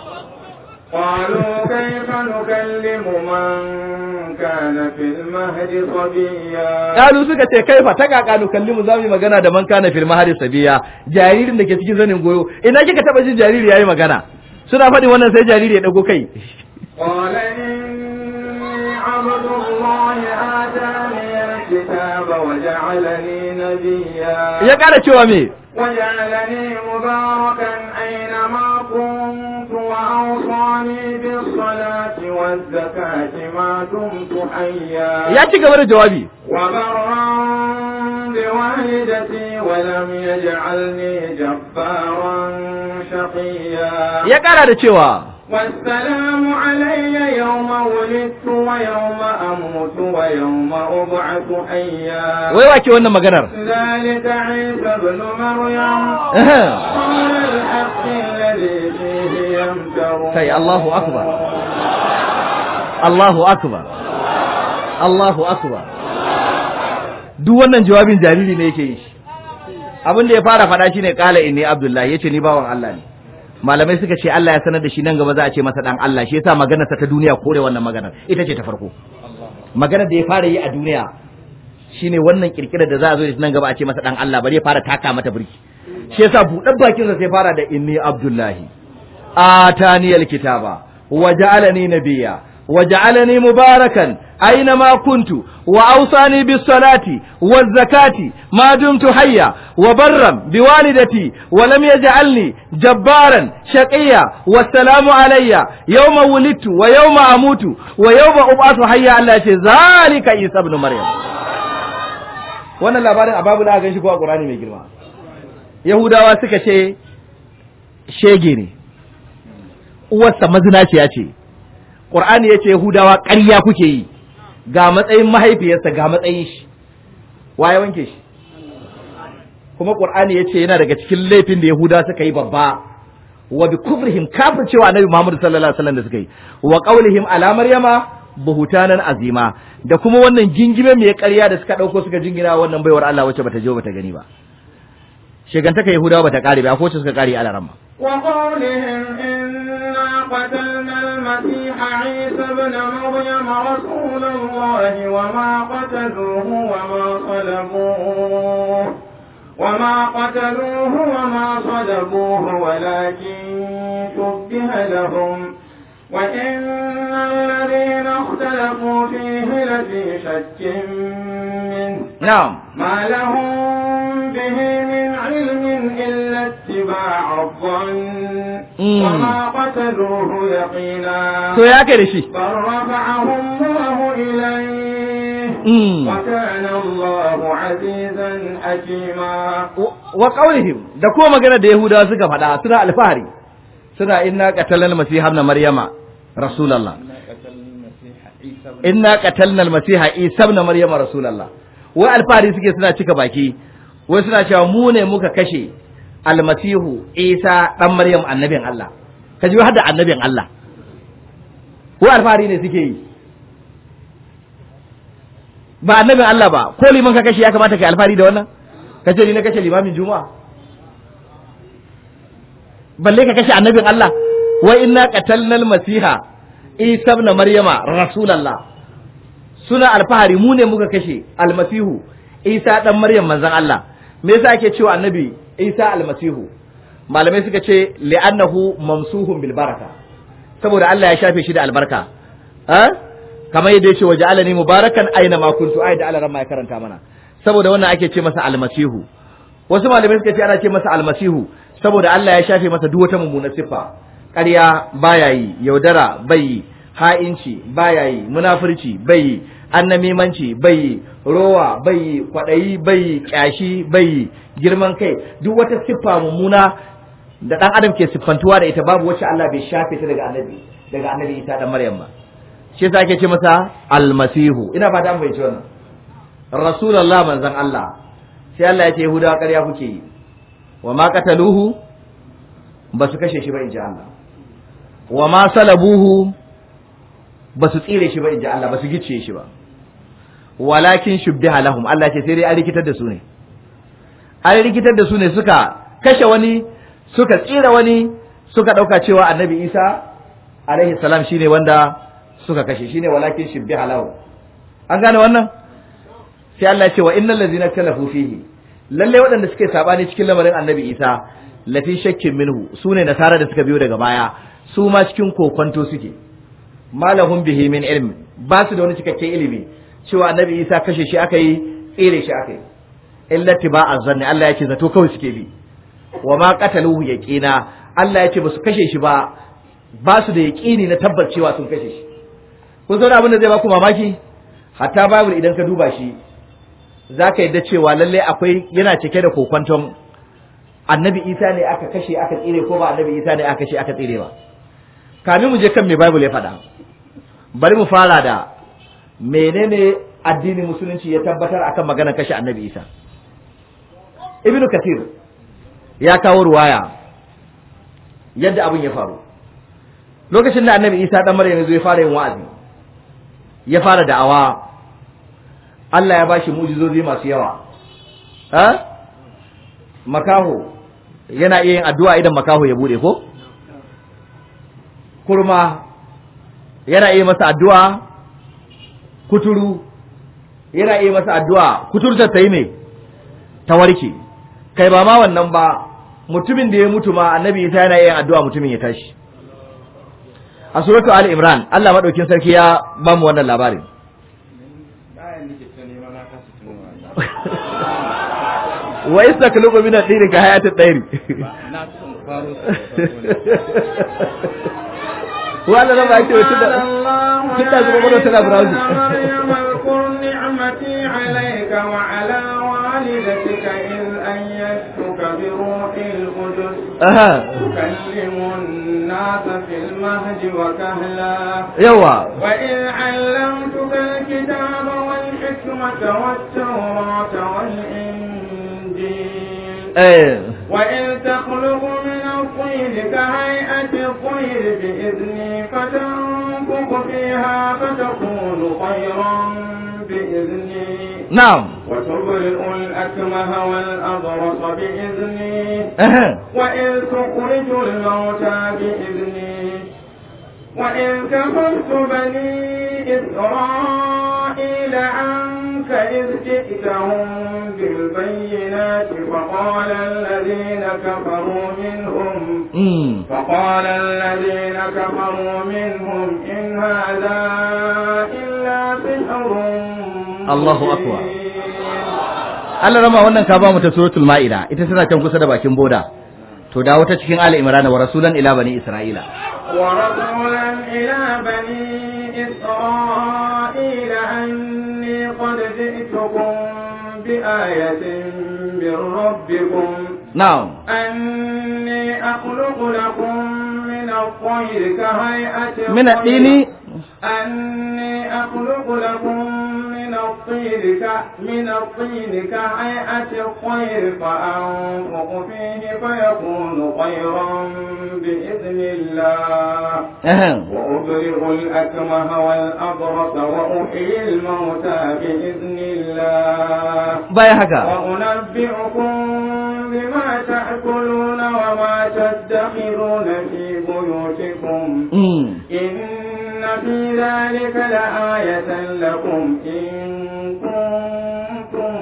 قالوا كيف نكلم من كان في المهد صبيا Kalu suka ce kai fa ta kakanu kalli mu zamu yi magana da man kana fil mahari sabiya jaririn da ke cikin zanin goyo ina kika taba jin jariri yayi magana suna faɗin wannan sai jariri ya dago kai قال إني عبد الله آتاني الكتاب وجعلني نبيا ya ƙara cewa me وجعلني مباركا أينما كنت وأوصاني بالصلاة والزكاة ما دمت حيا ya ci gaba da jawabi وبرا بوالدتي ولم يجعلني جبارا شقيا ya ƙara da cewa والسلام علي يوم ولدت ويوم أموت ويوم أبعث حيا wai wake wannan maganar ذلك عيسى ابن مريم Ehem. قول الحق الذي فيه يمترون kai Allahu akbar Allahu akbar Allahu akbar duk wannan jawabin jariri ne yake yi shi abin da ya fara faɗa shine qala inni abdullahi yace ni bawan Allah ne malamai suka ce Allah ya sanar da shi nan gaba za a ce masa dan Allah shi yasa maganar sa ta duniya kore wannan maganar ita ce ta farko maganar da ya fara yi a duniya shine wannan kirkirar da za a zo da shi nan gaba a ce masa dan Allah bari ya fara taka mata birki shi yasa buɗar bakin sa sai fara da inni abdullahi آتاني الكتاب وجعلني نبيا وجعلني مباركا أينما كنت وأوصاني بالصلاة والزكاة ما دمت حيا وبرا بوالدتي ولم يجعلني جبارا شقيا والسلام علي يوم ولدت ويوم أموت ويوم أبعث حيا على ذلك عيسى ابن مريم wannan labarin a babu da gan shi ko a Qur'ani mai girma Yahudawa suka ce shege ne uwarsa mazinaciya ce ƙur'ani ya ce yahudawa ƙarya kuke yi ga matsayin mahaifiyarsa ga matsayin shi waye wanke shi kuma qur'ani yace yana daga cikin laifin da yahuda suka yi babba wa bi kufrihim kafir cewa annabi muhammad sallallahu alaihi wasallam da suka yi wa qawlihim ala maryama buhutanan azima da kuma wannan gingime mai ƙarya da suka dauko suka jingina wannan baiwar Allah wacce bata je bata gani ba shegantaka yahudawa bata kare ba ko wacce suka kare alaramma وقولهم إنا قتلنا المسيح عيسى ابن مريم رسول الله وما قتلوه وما صلبوه وما قتلوه وما صلبوه ولكن شبه لهم وإن الذين اختلفوا فيه لفي شك منه na'am ما لهم به من علم إلا اتباع الظن Mm. وما قتلوه يقينا to ya kai da shi بل رفعه الله إليه Mm. وكان الله عزيزا حكيما wa qaulihim da kuma magana da yahudawa suka faɗa suna alfahari suna inna qatalna masiha ibn maryama rasulullah inna qatalna masiha isa ibn maryama rasulullah wai alfahari suke suna cika baki wai suna cewa mu ne muka kashe almasihu isa dan maryam annabin Allah ka ji har da annabin Allah wai alfahari ne suke yi ba annabin Allah ba ko liman ka kashe ya kamata ka alfahari da wannan kace ni na kashe limamin juma'a balle ka kashe annabin Allah wa inna qatalna al-masiha isa ibn maryama rasulullah suna alfahari mu ne muka kashe almasihu isa dan maryam manzon Allah me yasa ake cewa annabi isa almasihu malamai suka ce li'annahu mamsuhun bil baraka saboda Allah ya shafe shi da albarka ha kamar yadda yace waja'alani mubarakan aina ma kuntu ai da Allah ran ma ya karanta mana saboda wannan ake ce masa almasihu wasu malamai suka ce ana ce masa almasihu saboda Allah ya shafe masa duk wata mummunar siffa ƙarya baya yi yaudara bai yi ha'inci baya yi munafurci bai yi annamimanci bai yi rowa bai yi kwaɗayi bai yi ƙyashi bai yi girman kai duk wata siffa mummuna da ɗan adam ke siffantuwa da ita babu wacce Allah bai shafe ta daga annabi daga annabi Isa dan Maryam ba shi yasa ake ce masa almasihu ina fata an bai wannan rasulullah manzon Allah sai Allah ya ce Yahudawa ƙarya kuke yi wa ma qataluhu ba su kashe shi ba inji Allah wa ma salabuhu ba su tsire shi ba inji Allah ba su gicciye shi ba walakin shubbiha lahum Allah ce sai dai an rikitar da su ne an rikitar da su ne suka kashe wani suka tsira wani suka dauka cewa annabi Isa alaihi salam shine wanda suka kashe shine walakin shubbiha lahum an gane wannan sai Allah ya ce wa innal ladzina talafu fihi lalle waɗanda suke sabani cikin lamarin annabi Isa lafi shakkin minhu sune nasara da suka biyo daga baya su ma cikin kokonto suke malahum bihi min ilm ba su da wani cikakken ilimi cewa annabi Isa kashe shi aka yi tsere shi aka yi illa tiba'a zanni Allah ya ce zato kawai suke bi wa ma qataluhu yaqina Allah ya ce ba su kashe shi ba ba su da yaqini na tabbacewa sun kashe shi kun san abin da zai ba ku mamaki hatta bible idan ka duba shi zaka yadda cewa lalle akwai yana cike da kokwanton annabi Isa ne aka kashe aka tsire ko ba annabi Isa ne aka kashe aka tsire ba kamin mu je kan me bible ya faɗa bari mu fara da menene addinin musulunci ya tabbatar akan maganar kashe annabi Isa ibnu kathir ya kawo ruwaya yadda abin ya faru lokacin da annabi Isa dan Maryam ya fara yin wa'azi ya fara da'awa Allah ya bashi mu'jizozi masu yawa ha makaho yana iya yin addu'a idan makaho ya bude ko kurma yana iya masa addu'a kuturu yana iya masa addu'a kuturtar ta yi ne ta warke kai ba ma wannan ba mutumin da ya mutu ma annabi isa yana iya yin addu'a mutumin ya tashi a suratu ali imran Allah madaukin sarki ya ba mu wannan labarin wa istaklubu min ad-din ka hayat ad-dair wala na ba ce wata da kida zuwa mana tana browse اذكر نعمتي عليك وعلى والدتك إذ أيدتك بروح القدس aha تكلم الناس في المهد وكهلا yawa وإذ علمتك الكتاب والحكمة والتوراة والإنجيل eh وإذ تخلق من الطين كهيئة الطير بإذني فتنفخ فيها فتكون طيرا بإذني na'am وتبرئ الأكمه والأبرص بإذني aha وإذ تخرج الموتى بإذني وإذ كفرت بني إسرائيل عنك إذ جئتهم بالبينات فقال الذين كفروا منهم mm فقال الذين كفروا منهم إن هذا إلا سحر الله أكبر. مبين. Allah rama wannan ka ba mu ta suratul ma'ida ita tana can kusa da bakin boda to dawo ta cikin ali imran wa rasulan ila bani isra'ila ورسولا إلى بني إسرائيل أني قد جئتكم بآية من ربكم na'am أني أخلق لكم من الطير كهيئة min ad-dini أني أخلق لكم من الطين ك... من الطين كهيئة الطير فأنفق فيه فيكون طيرا بإذن الله aha وأبرئ الأكمه والأبرص وأحيي الموتى بإذن الله bayan haka وأنبئكم بما تأكلون وما تدخرون في بيوتكم mm إن في ذلك لآية لكم إن كنتم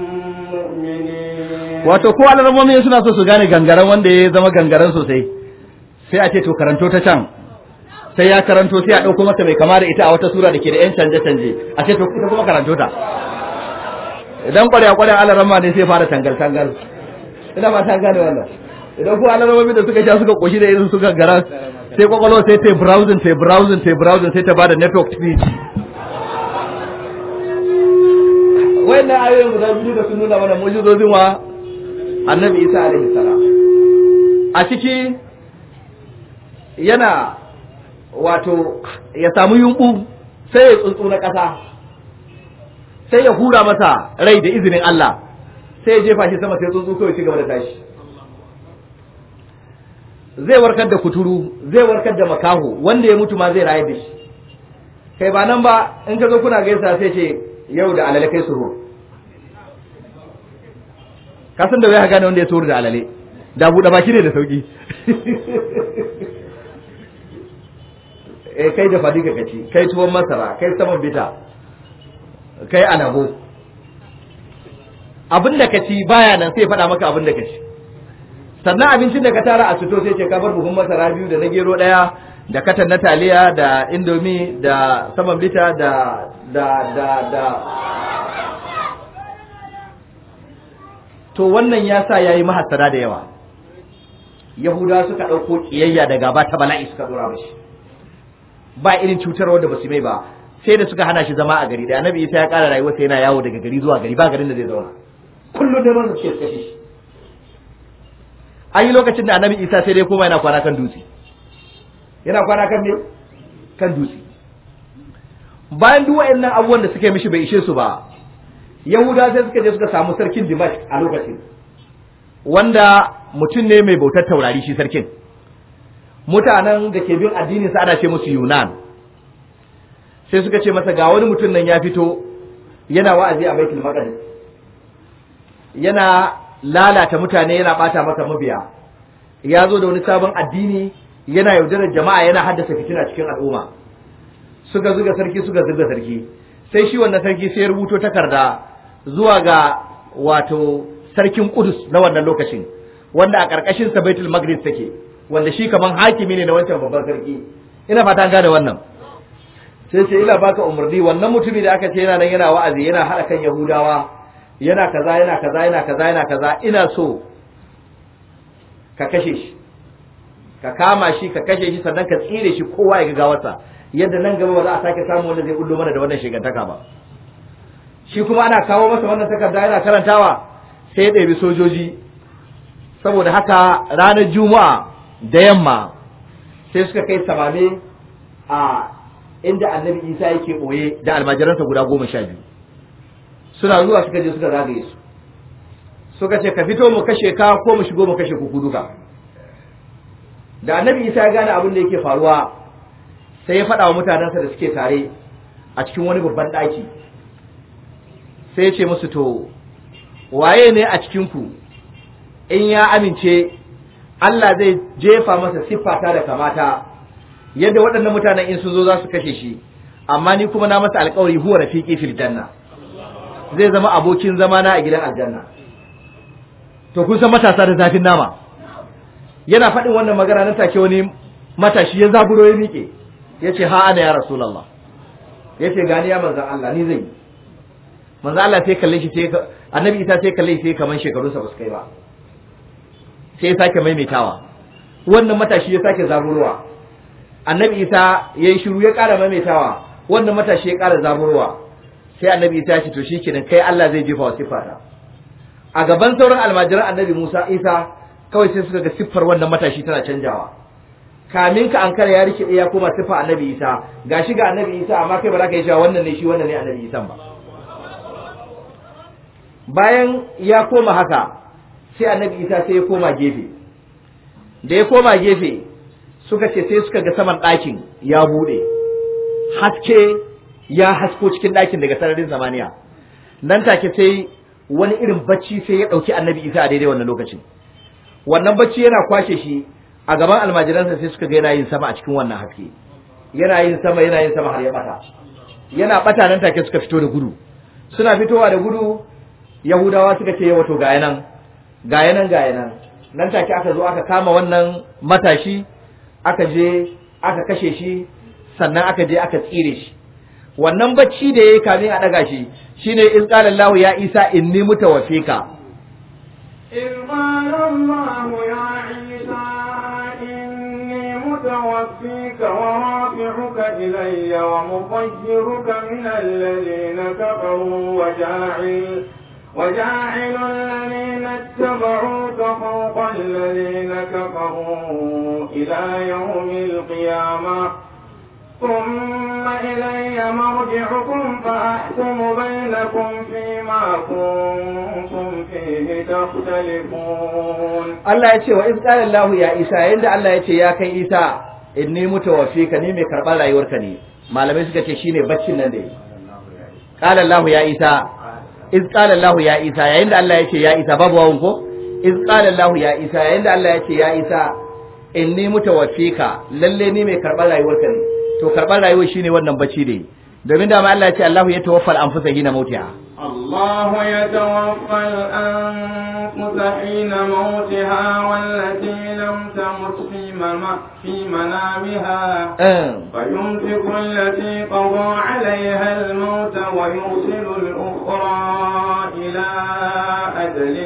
مؤمنين wato ko alarmomi suna so su gane gangaren wanda ya zama gangaren sosai sai a ce to karanto ta can sai ya karanto sai a ɗauko masa mai kama da ita a wata sura da ke da 'yan canje-canje a ce to ita kuma karanto ta idan kwarya kwarya alarma ne sai fara tangal tangal ina ba ta gane wannan idan ko alarmomi da suka sha suka koshi da irin su gangaren sai kwakwalwa sai ta yi browsing ta yi browsing ta yi browsing sai ta bada network speed wayannan ayoyin guda biyu da sun nuna mana mujizozin wa annabi isa alaihi salam a ciki yana wato ya samu yunku sai ya tsuntsu na ƙasa sai ya hura masa rai da izinin Allah sai ya jefa shi sama sai tsuntsu kawai ci gaba da tashi zai warkar da kuturu zai warkar da makaho wanda ya mutu ma zai raye da shi kai ba nan ba in ka zo kuna gaisa sai ce yau da alale kai suhur ka san da wai gane wanda ya suhur da alale da buɗe baki ne da sauki eh kai da fadi ka kaci kai tuwon masara kai saman bita kai alabo abin da ka ci baya nan sai faɗa maka abin da ka ci sannan abincin da ka tara a fito sai ce ka bar buhun masara biyu da na gero ɗaya da katan na taliya da indomi da saman bita da da da da to wannan ya sa ya yi mahassara da yawa yahudawa suka ɗauko ƙiyayya da gaba ta bala'i suka ɗora mashi ba irin cutarwa da basu mai ba sai da suka hana shi zama a gari da annabi isa ya ƙara rayuwarsa yana yawo daga gari zuwa gari ba garin da zai zauna kullum da man suke kashe shi an yi lokacin da annabi isa sai dai koma yana kwana kan dutse yana kwana kan ne kan dutse bayan duk waɗannan abubuwan da suka yi mishi bai ishe su ba yahuda sai suka je suka samu sarkin dimash a lokacin wanda mutum ne mai bautar taurari shi sarkin mutanen da ke bin addinin sa ana ce musu yunan sai suka ce masa ga wani mutum nan ya fito yana wa'azi a baitul maqdis yana lalata mutane yana bata masa mabiya ya zo da wani sabon addini yana yaudarar jama'a yana haddasa fitina cikin al'umma suka zuga sarki suka zuga sarki sai shi wannan sarki sai ya rubuto takarda zuwa ga wato sarkin Kudus na wannan lokacin wanda a ƙarƙashin sa Baitul Maqdis take wanda shi kaman hakimi ne na wancan babban sarki ina fata an gane wannan sai ce ina baka umarni wannan mutumi da aka ce yana nan yana wa'azi yana haɗa kan Yahudawa yana kaza yana kaza yana kaza yana kaza ina so ka kashe shi ka kama shi ka kashe shi sannan ka tsire shi kowa ya ga gawarsa yadda nan gaba ba za a sake samu wanda zai bullo mana da wannan shigantaka ba shi kuma ana kawo masa wannan takarda yana karantawa sai ya ɗebi sojoji saboda haka ranar juma'a da yamma sai suka kai samame a inda annabi isa yake ɓoye da almajiransa guda goma sha biyu suna zuwa suka je suka zagaye su suka ce ka fito mu kashe ka ko mu shigo mu kashe kuku duka da annabi isa ya gane abin da yake faruwa sai ya faɗa wa mutanensa da suke tare a cikin wani babban ɗaki sai ya ce musu to waye ne a cikinku in ya amince Allah zai jefa masa siffata da kamata yadda waɗannan mutanen in sun zo za su kashe shi amma ni kuma na masa alƙawari huwa rafiqi fil janna zai zama abokin zamana a gidan aljanna to kun san matasa da zafin nama yana faɗin wannan magana nan take wani matashi ya zaburo ya miƙe ya ce ha ana ya rasulallah ya ce gani ya manzan Allah ni zai yi manzan Allah sai kalle shi sai annabi isa sai kalle shi sai kaman shekarunsa ba su kai ba sai ya sake maimaitawa wannan matashi ya sake zaburowa annabi isa ya yi shiru ya ƙara maimaitawa wannan matashi ya ƙara zaburowa sai annabi isa ya ce to shi kenan kai Allah zai jefa wa siffata a gaban sauran almajiran annabi Musa Isa kawai sai suka ga siffar wannan matashi tana canjawa kamin ka ankara ya rike ya koma siffa annabi Isa gashi ga annabi Isa amma kai ba za ka yi cewa wannan ne shi wannan ne annabi Isa ba bayan ya koma haka sai annabi Isa sai ya koma gefe da ya koma gefe suka ce sai suka ga saman ɗakin ya buɗe haske ya hasko cikin ɗakin daga sararin samaniya nan take sai wani irin bacci sai ya ɗauki annabi isa a daidai wannan lokacin wannan bacci yana kwashe shi a gaban almajiransa sai suka ga yana yin sama a cikin wannan haske yana yin sama yana yin sama har ya bata yana bata nan take suka fito da gudu suna fitowa da gudu yahudawa suka ce yawa to gaya nan gaya nan gaya nan nan take aka zo aka kama wannan matashi aka je aka kashe shi sannan aka je aka tsire shi wannan bacci da yayi kamin a daga shi shine in qala Allah ya Isa inni mutawaffika إذ قال الله يا عيسى إني متوفيك ورافعك إلي ومطهرك من الذين كفروا وجاعل وجاعل الذين اتبعوك فوق الذين كفروا إلى يوم القيامة ثم إلي مرجعكم فأحكم بينكم فيما كنتم فيه تختلفون Allah ya ce wa iz qala Allah ya Isa yanda Allah ya ce ya kai Isa inni mutawaffika ni mai karɓar rayuwarka ne malamai suka ce shine baccin nan da yi qala Allah ya Isa iz qala Allah ya Isa yayin da Allah ya ce ya Isa babu wawun ko iz qala Allah ya Isa yayin da Allah ya ce ya Isa inni mutawaffika lalle ni mai karɓar rayuwarka ne to karɓar rayuwar shine wannan bacci da yi domin da Allah ya ce Allah ya tawaffal anfusa hina mautiha الله يتوفى الأنفس حين موتها والتي لم تمت في, مم- في منامها فيمسك التي قضى عليها الموت ويرسل الأخرى إلى أجل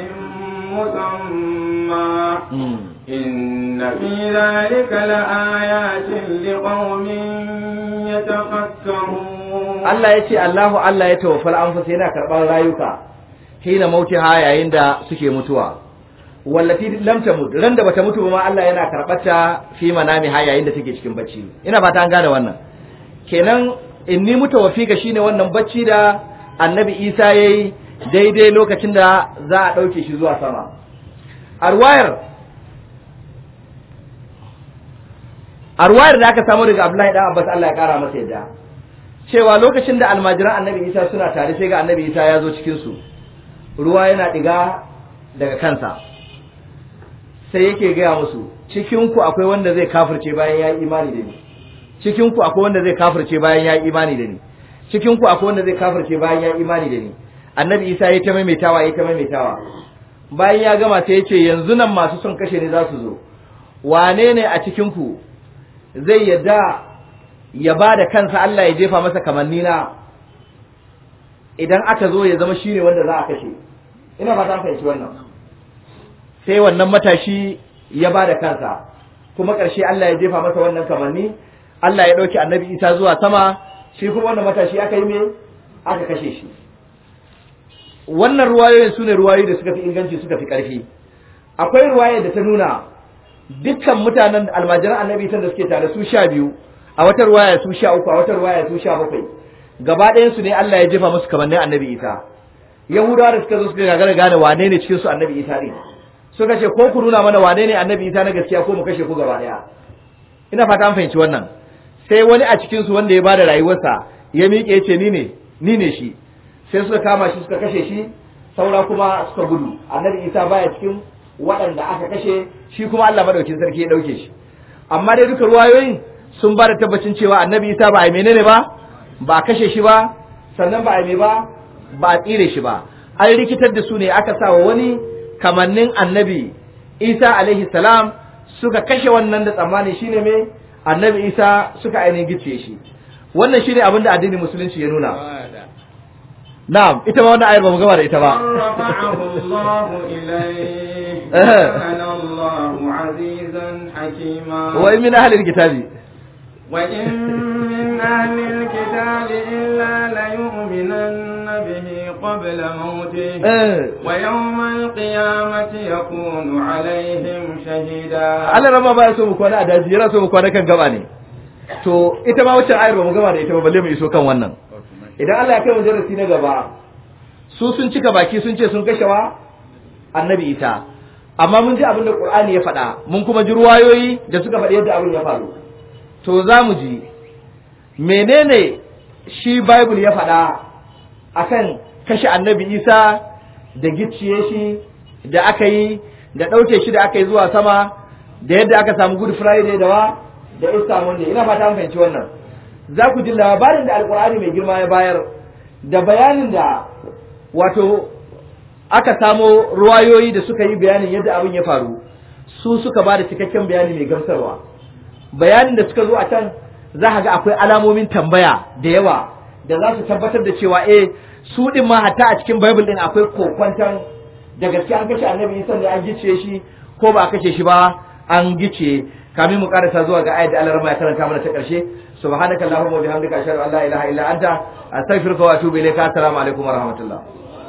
مسمى إن في ذلك لآيات لقوم يتفكرون Allah ya ce Allahu Allah ya tawaffal anfus yana karɓar rayuka hina mautiha yayin da suke mutuwa wallati lam tamut ran da bata mutu ba ma Allah yana karɓar ta fi manamiha yayin da take cikin bacci ina fata an gane wannan kenan inni mutawaffika shine wannan bacci da Annabi Isa yayi daidai lokacin da za a ɗauke shi zuwa sama arwayar arwayar da aka samu daga Abdullahi dan Abbas Allah ya kara masa yadda cewa lokacin da almajiran annabi isa suna tare sai ga annabi isa ya zo cikinsu ruwa yana ɗiga daga kansa sai yake gaya musu cikinku akwai wanda zai kafirce bayan ya yi imani da ni cikinku akwai wanda zai kafirce bayan ya yi imani da ni cikinku akwai wanda zai kafirce bayan ya yi imani da ni annabi isa ya ta maimaitawa ya ta maimaitawa bayan ya gama sai ya ce yanzu nan masu son kashe ni za su zo wane ne a cikinku zai yadda ya ba da kansa Allah ya jefa masa kamanni na idan aka zo ya zama shine wanda za a kashe ina ba ta fahimci wannan sai wannan matashi ya ba da kansa kuma ƙarshe Allah ya jefa masa wannan kamanni Allah ya ɗauki annabi Isa zuwa sama shi kuma wannan matashi aka yi me aka kashe shi wannan ruwayoyin su ne ruwayoyi da suka fi inganci suka fi ƙarfi akwai ruwaya da ta nuna dukkan mutanen almajiran annabi Isa da suke tare su sha biyu a wata ruwaya su sha uku a wata ruwaya su sha bakwai gaba ɗayan su ne Allah ya jefa musu kamannin annabi Isa Yahudawa da suka zo suka gagara gane wane ne cikin su annabi Isa ne suka ce ko ku nuna mana wane ne annabi Isa na gaskiya ko mu kashe ku gaba ɗaya ina fata an fahimci wannan sai wani a cikin su wanda ya bada rayuwarsa ya miƙe ya ce ni ne ni ne shi sai suka kama shi suka kashe shi saura kuma suka gudu annabi Isa baya cikin waɗanda aka kashe shi kuma Allah madaukin sarki ya ɗauke shi amma dai duka ruwayoyin sun ba da tabbacin cewa annabi Isa ba a menene ba ba a kashe shi ba sannan ba a me ba ba a tsire shi ba an rikitar da su ne aka sa wa wani kamannin annabi Isa alaihi salam suka kashe wannan da tsammani shine me annabi Isa suka ainihin gice shi wannan shine abin da addinin musulunci ya nuna na'am ita ma wannan ayar ba mu gama da ita ba رفعه الله إليه وكان الله عزيزا حكيما wa in min ahli alkitabi وإن من أهل الكتاب إلا ليؤمنن به قبل موته eh ويوم القيامة يكون عليهم شهيدا Allah rama ba ya so mu kwana a daji yana so mu kwana kan gaba ne to ita ma wacce ayar ba mu gama da ita ba balle mu iso kan wannan idan Allah ya kai mu darasi na gaba su sun cika baki sun ce sun kashe wa annabi ita amma mun ji abin da Qur'ani ya faɗa mun kuma ji ruwayoyi da suka faɗi yadda abin ya faru to za mu ji menene shi Bible ya faɗa akan kashe annabi Isa da gicciye shi da aka yi da ɗauke shi da aka yi zuwa sama da yadda aka samu Good Friday da wa da Easter Monday ina fata an fahimci wannan za ku ji labarin da Alƙur'ani mai girma ya bayar da bayanin da wato aka samo ruwayoyi da suka yi bayanin yadda abin ya faru su suka ba da cikakken bayani mai gamsarwa bayanin da suka zo a can za ka ga akwai alamomin tambaya da yawa da za su tabbatar da cewa eh su din ma hatta a cikin bible din akwai kokwantan da gaske an kashe annabi isa da an gice shi ko ba a kashe shi ba an gice kamin mu karasa zuwa ga ayat da Allah ya karanta mana ta karshe subhanaka allahumma wa bihamdika ashhadu an la ilaha illa anta astaghfiruka wa atubu ilayka assalamu alaikum wa rahmatullah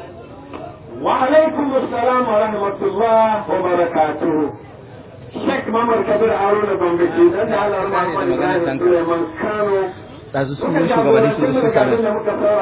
وعليكم السلام ورحمة الله وبركاته شيخ ممر كبير هارون بن dan da Allah ya rahama Suleiman Kano ɗazu sun yi shugabanni su da suka muka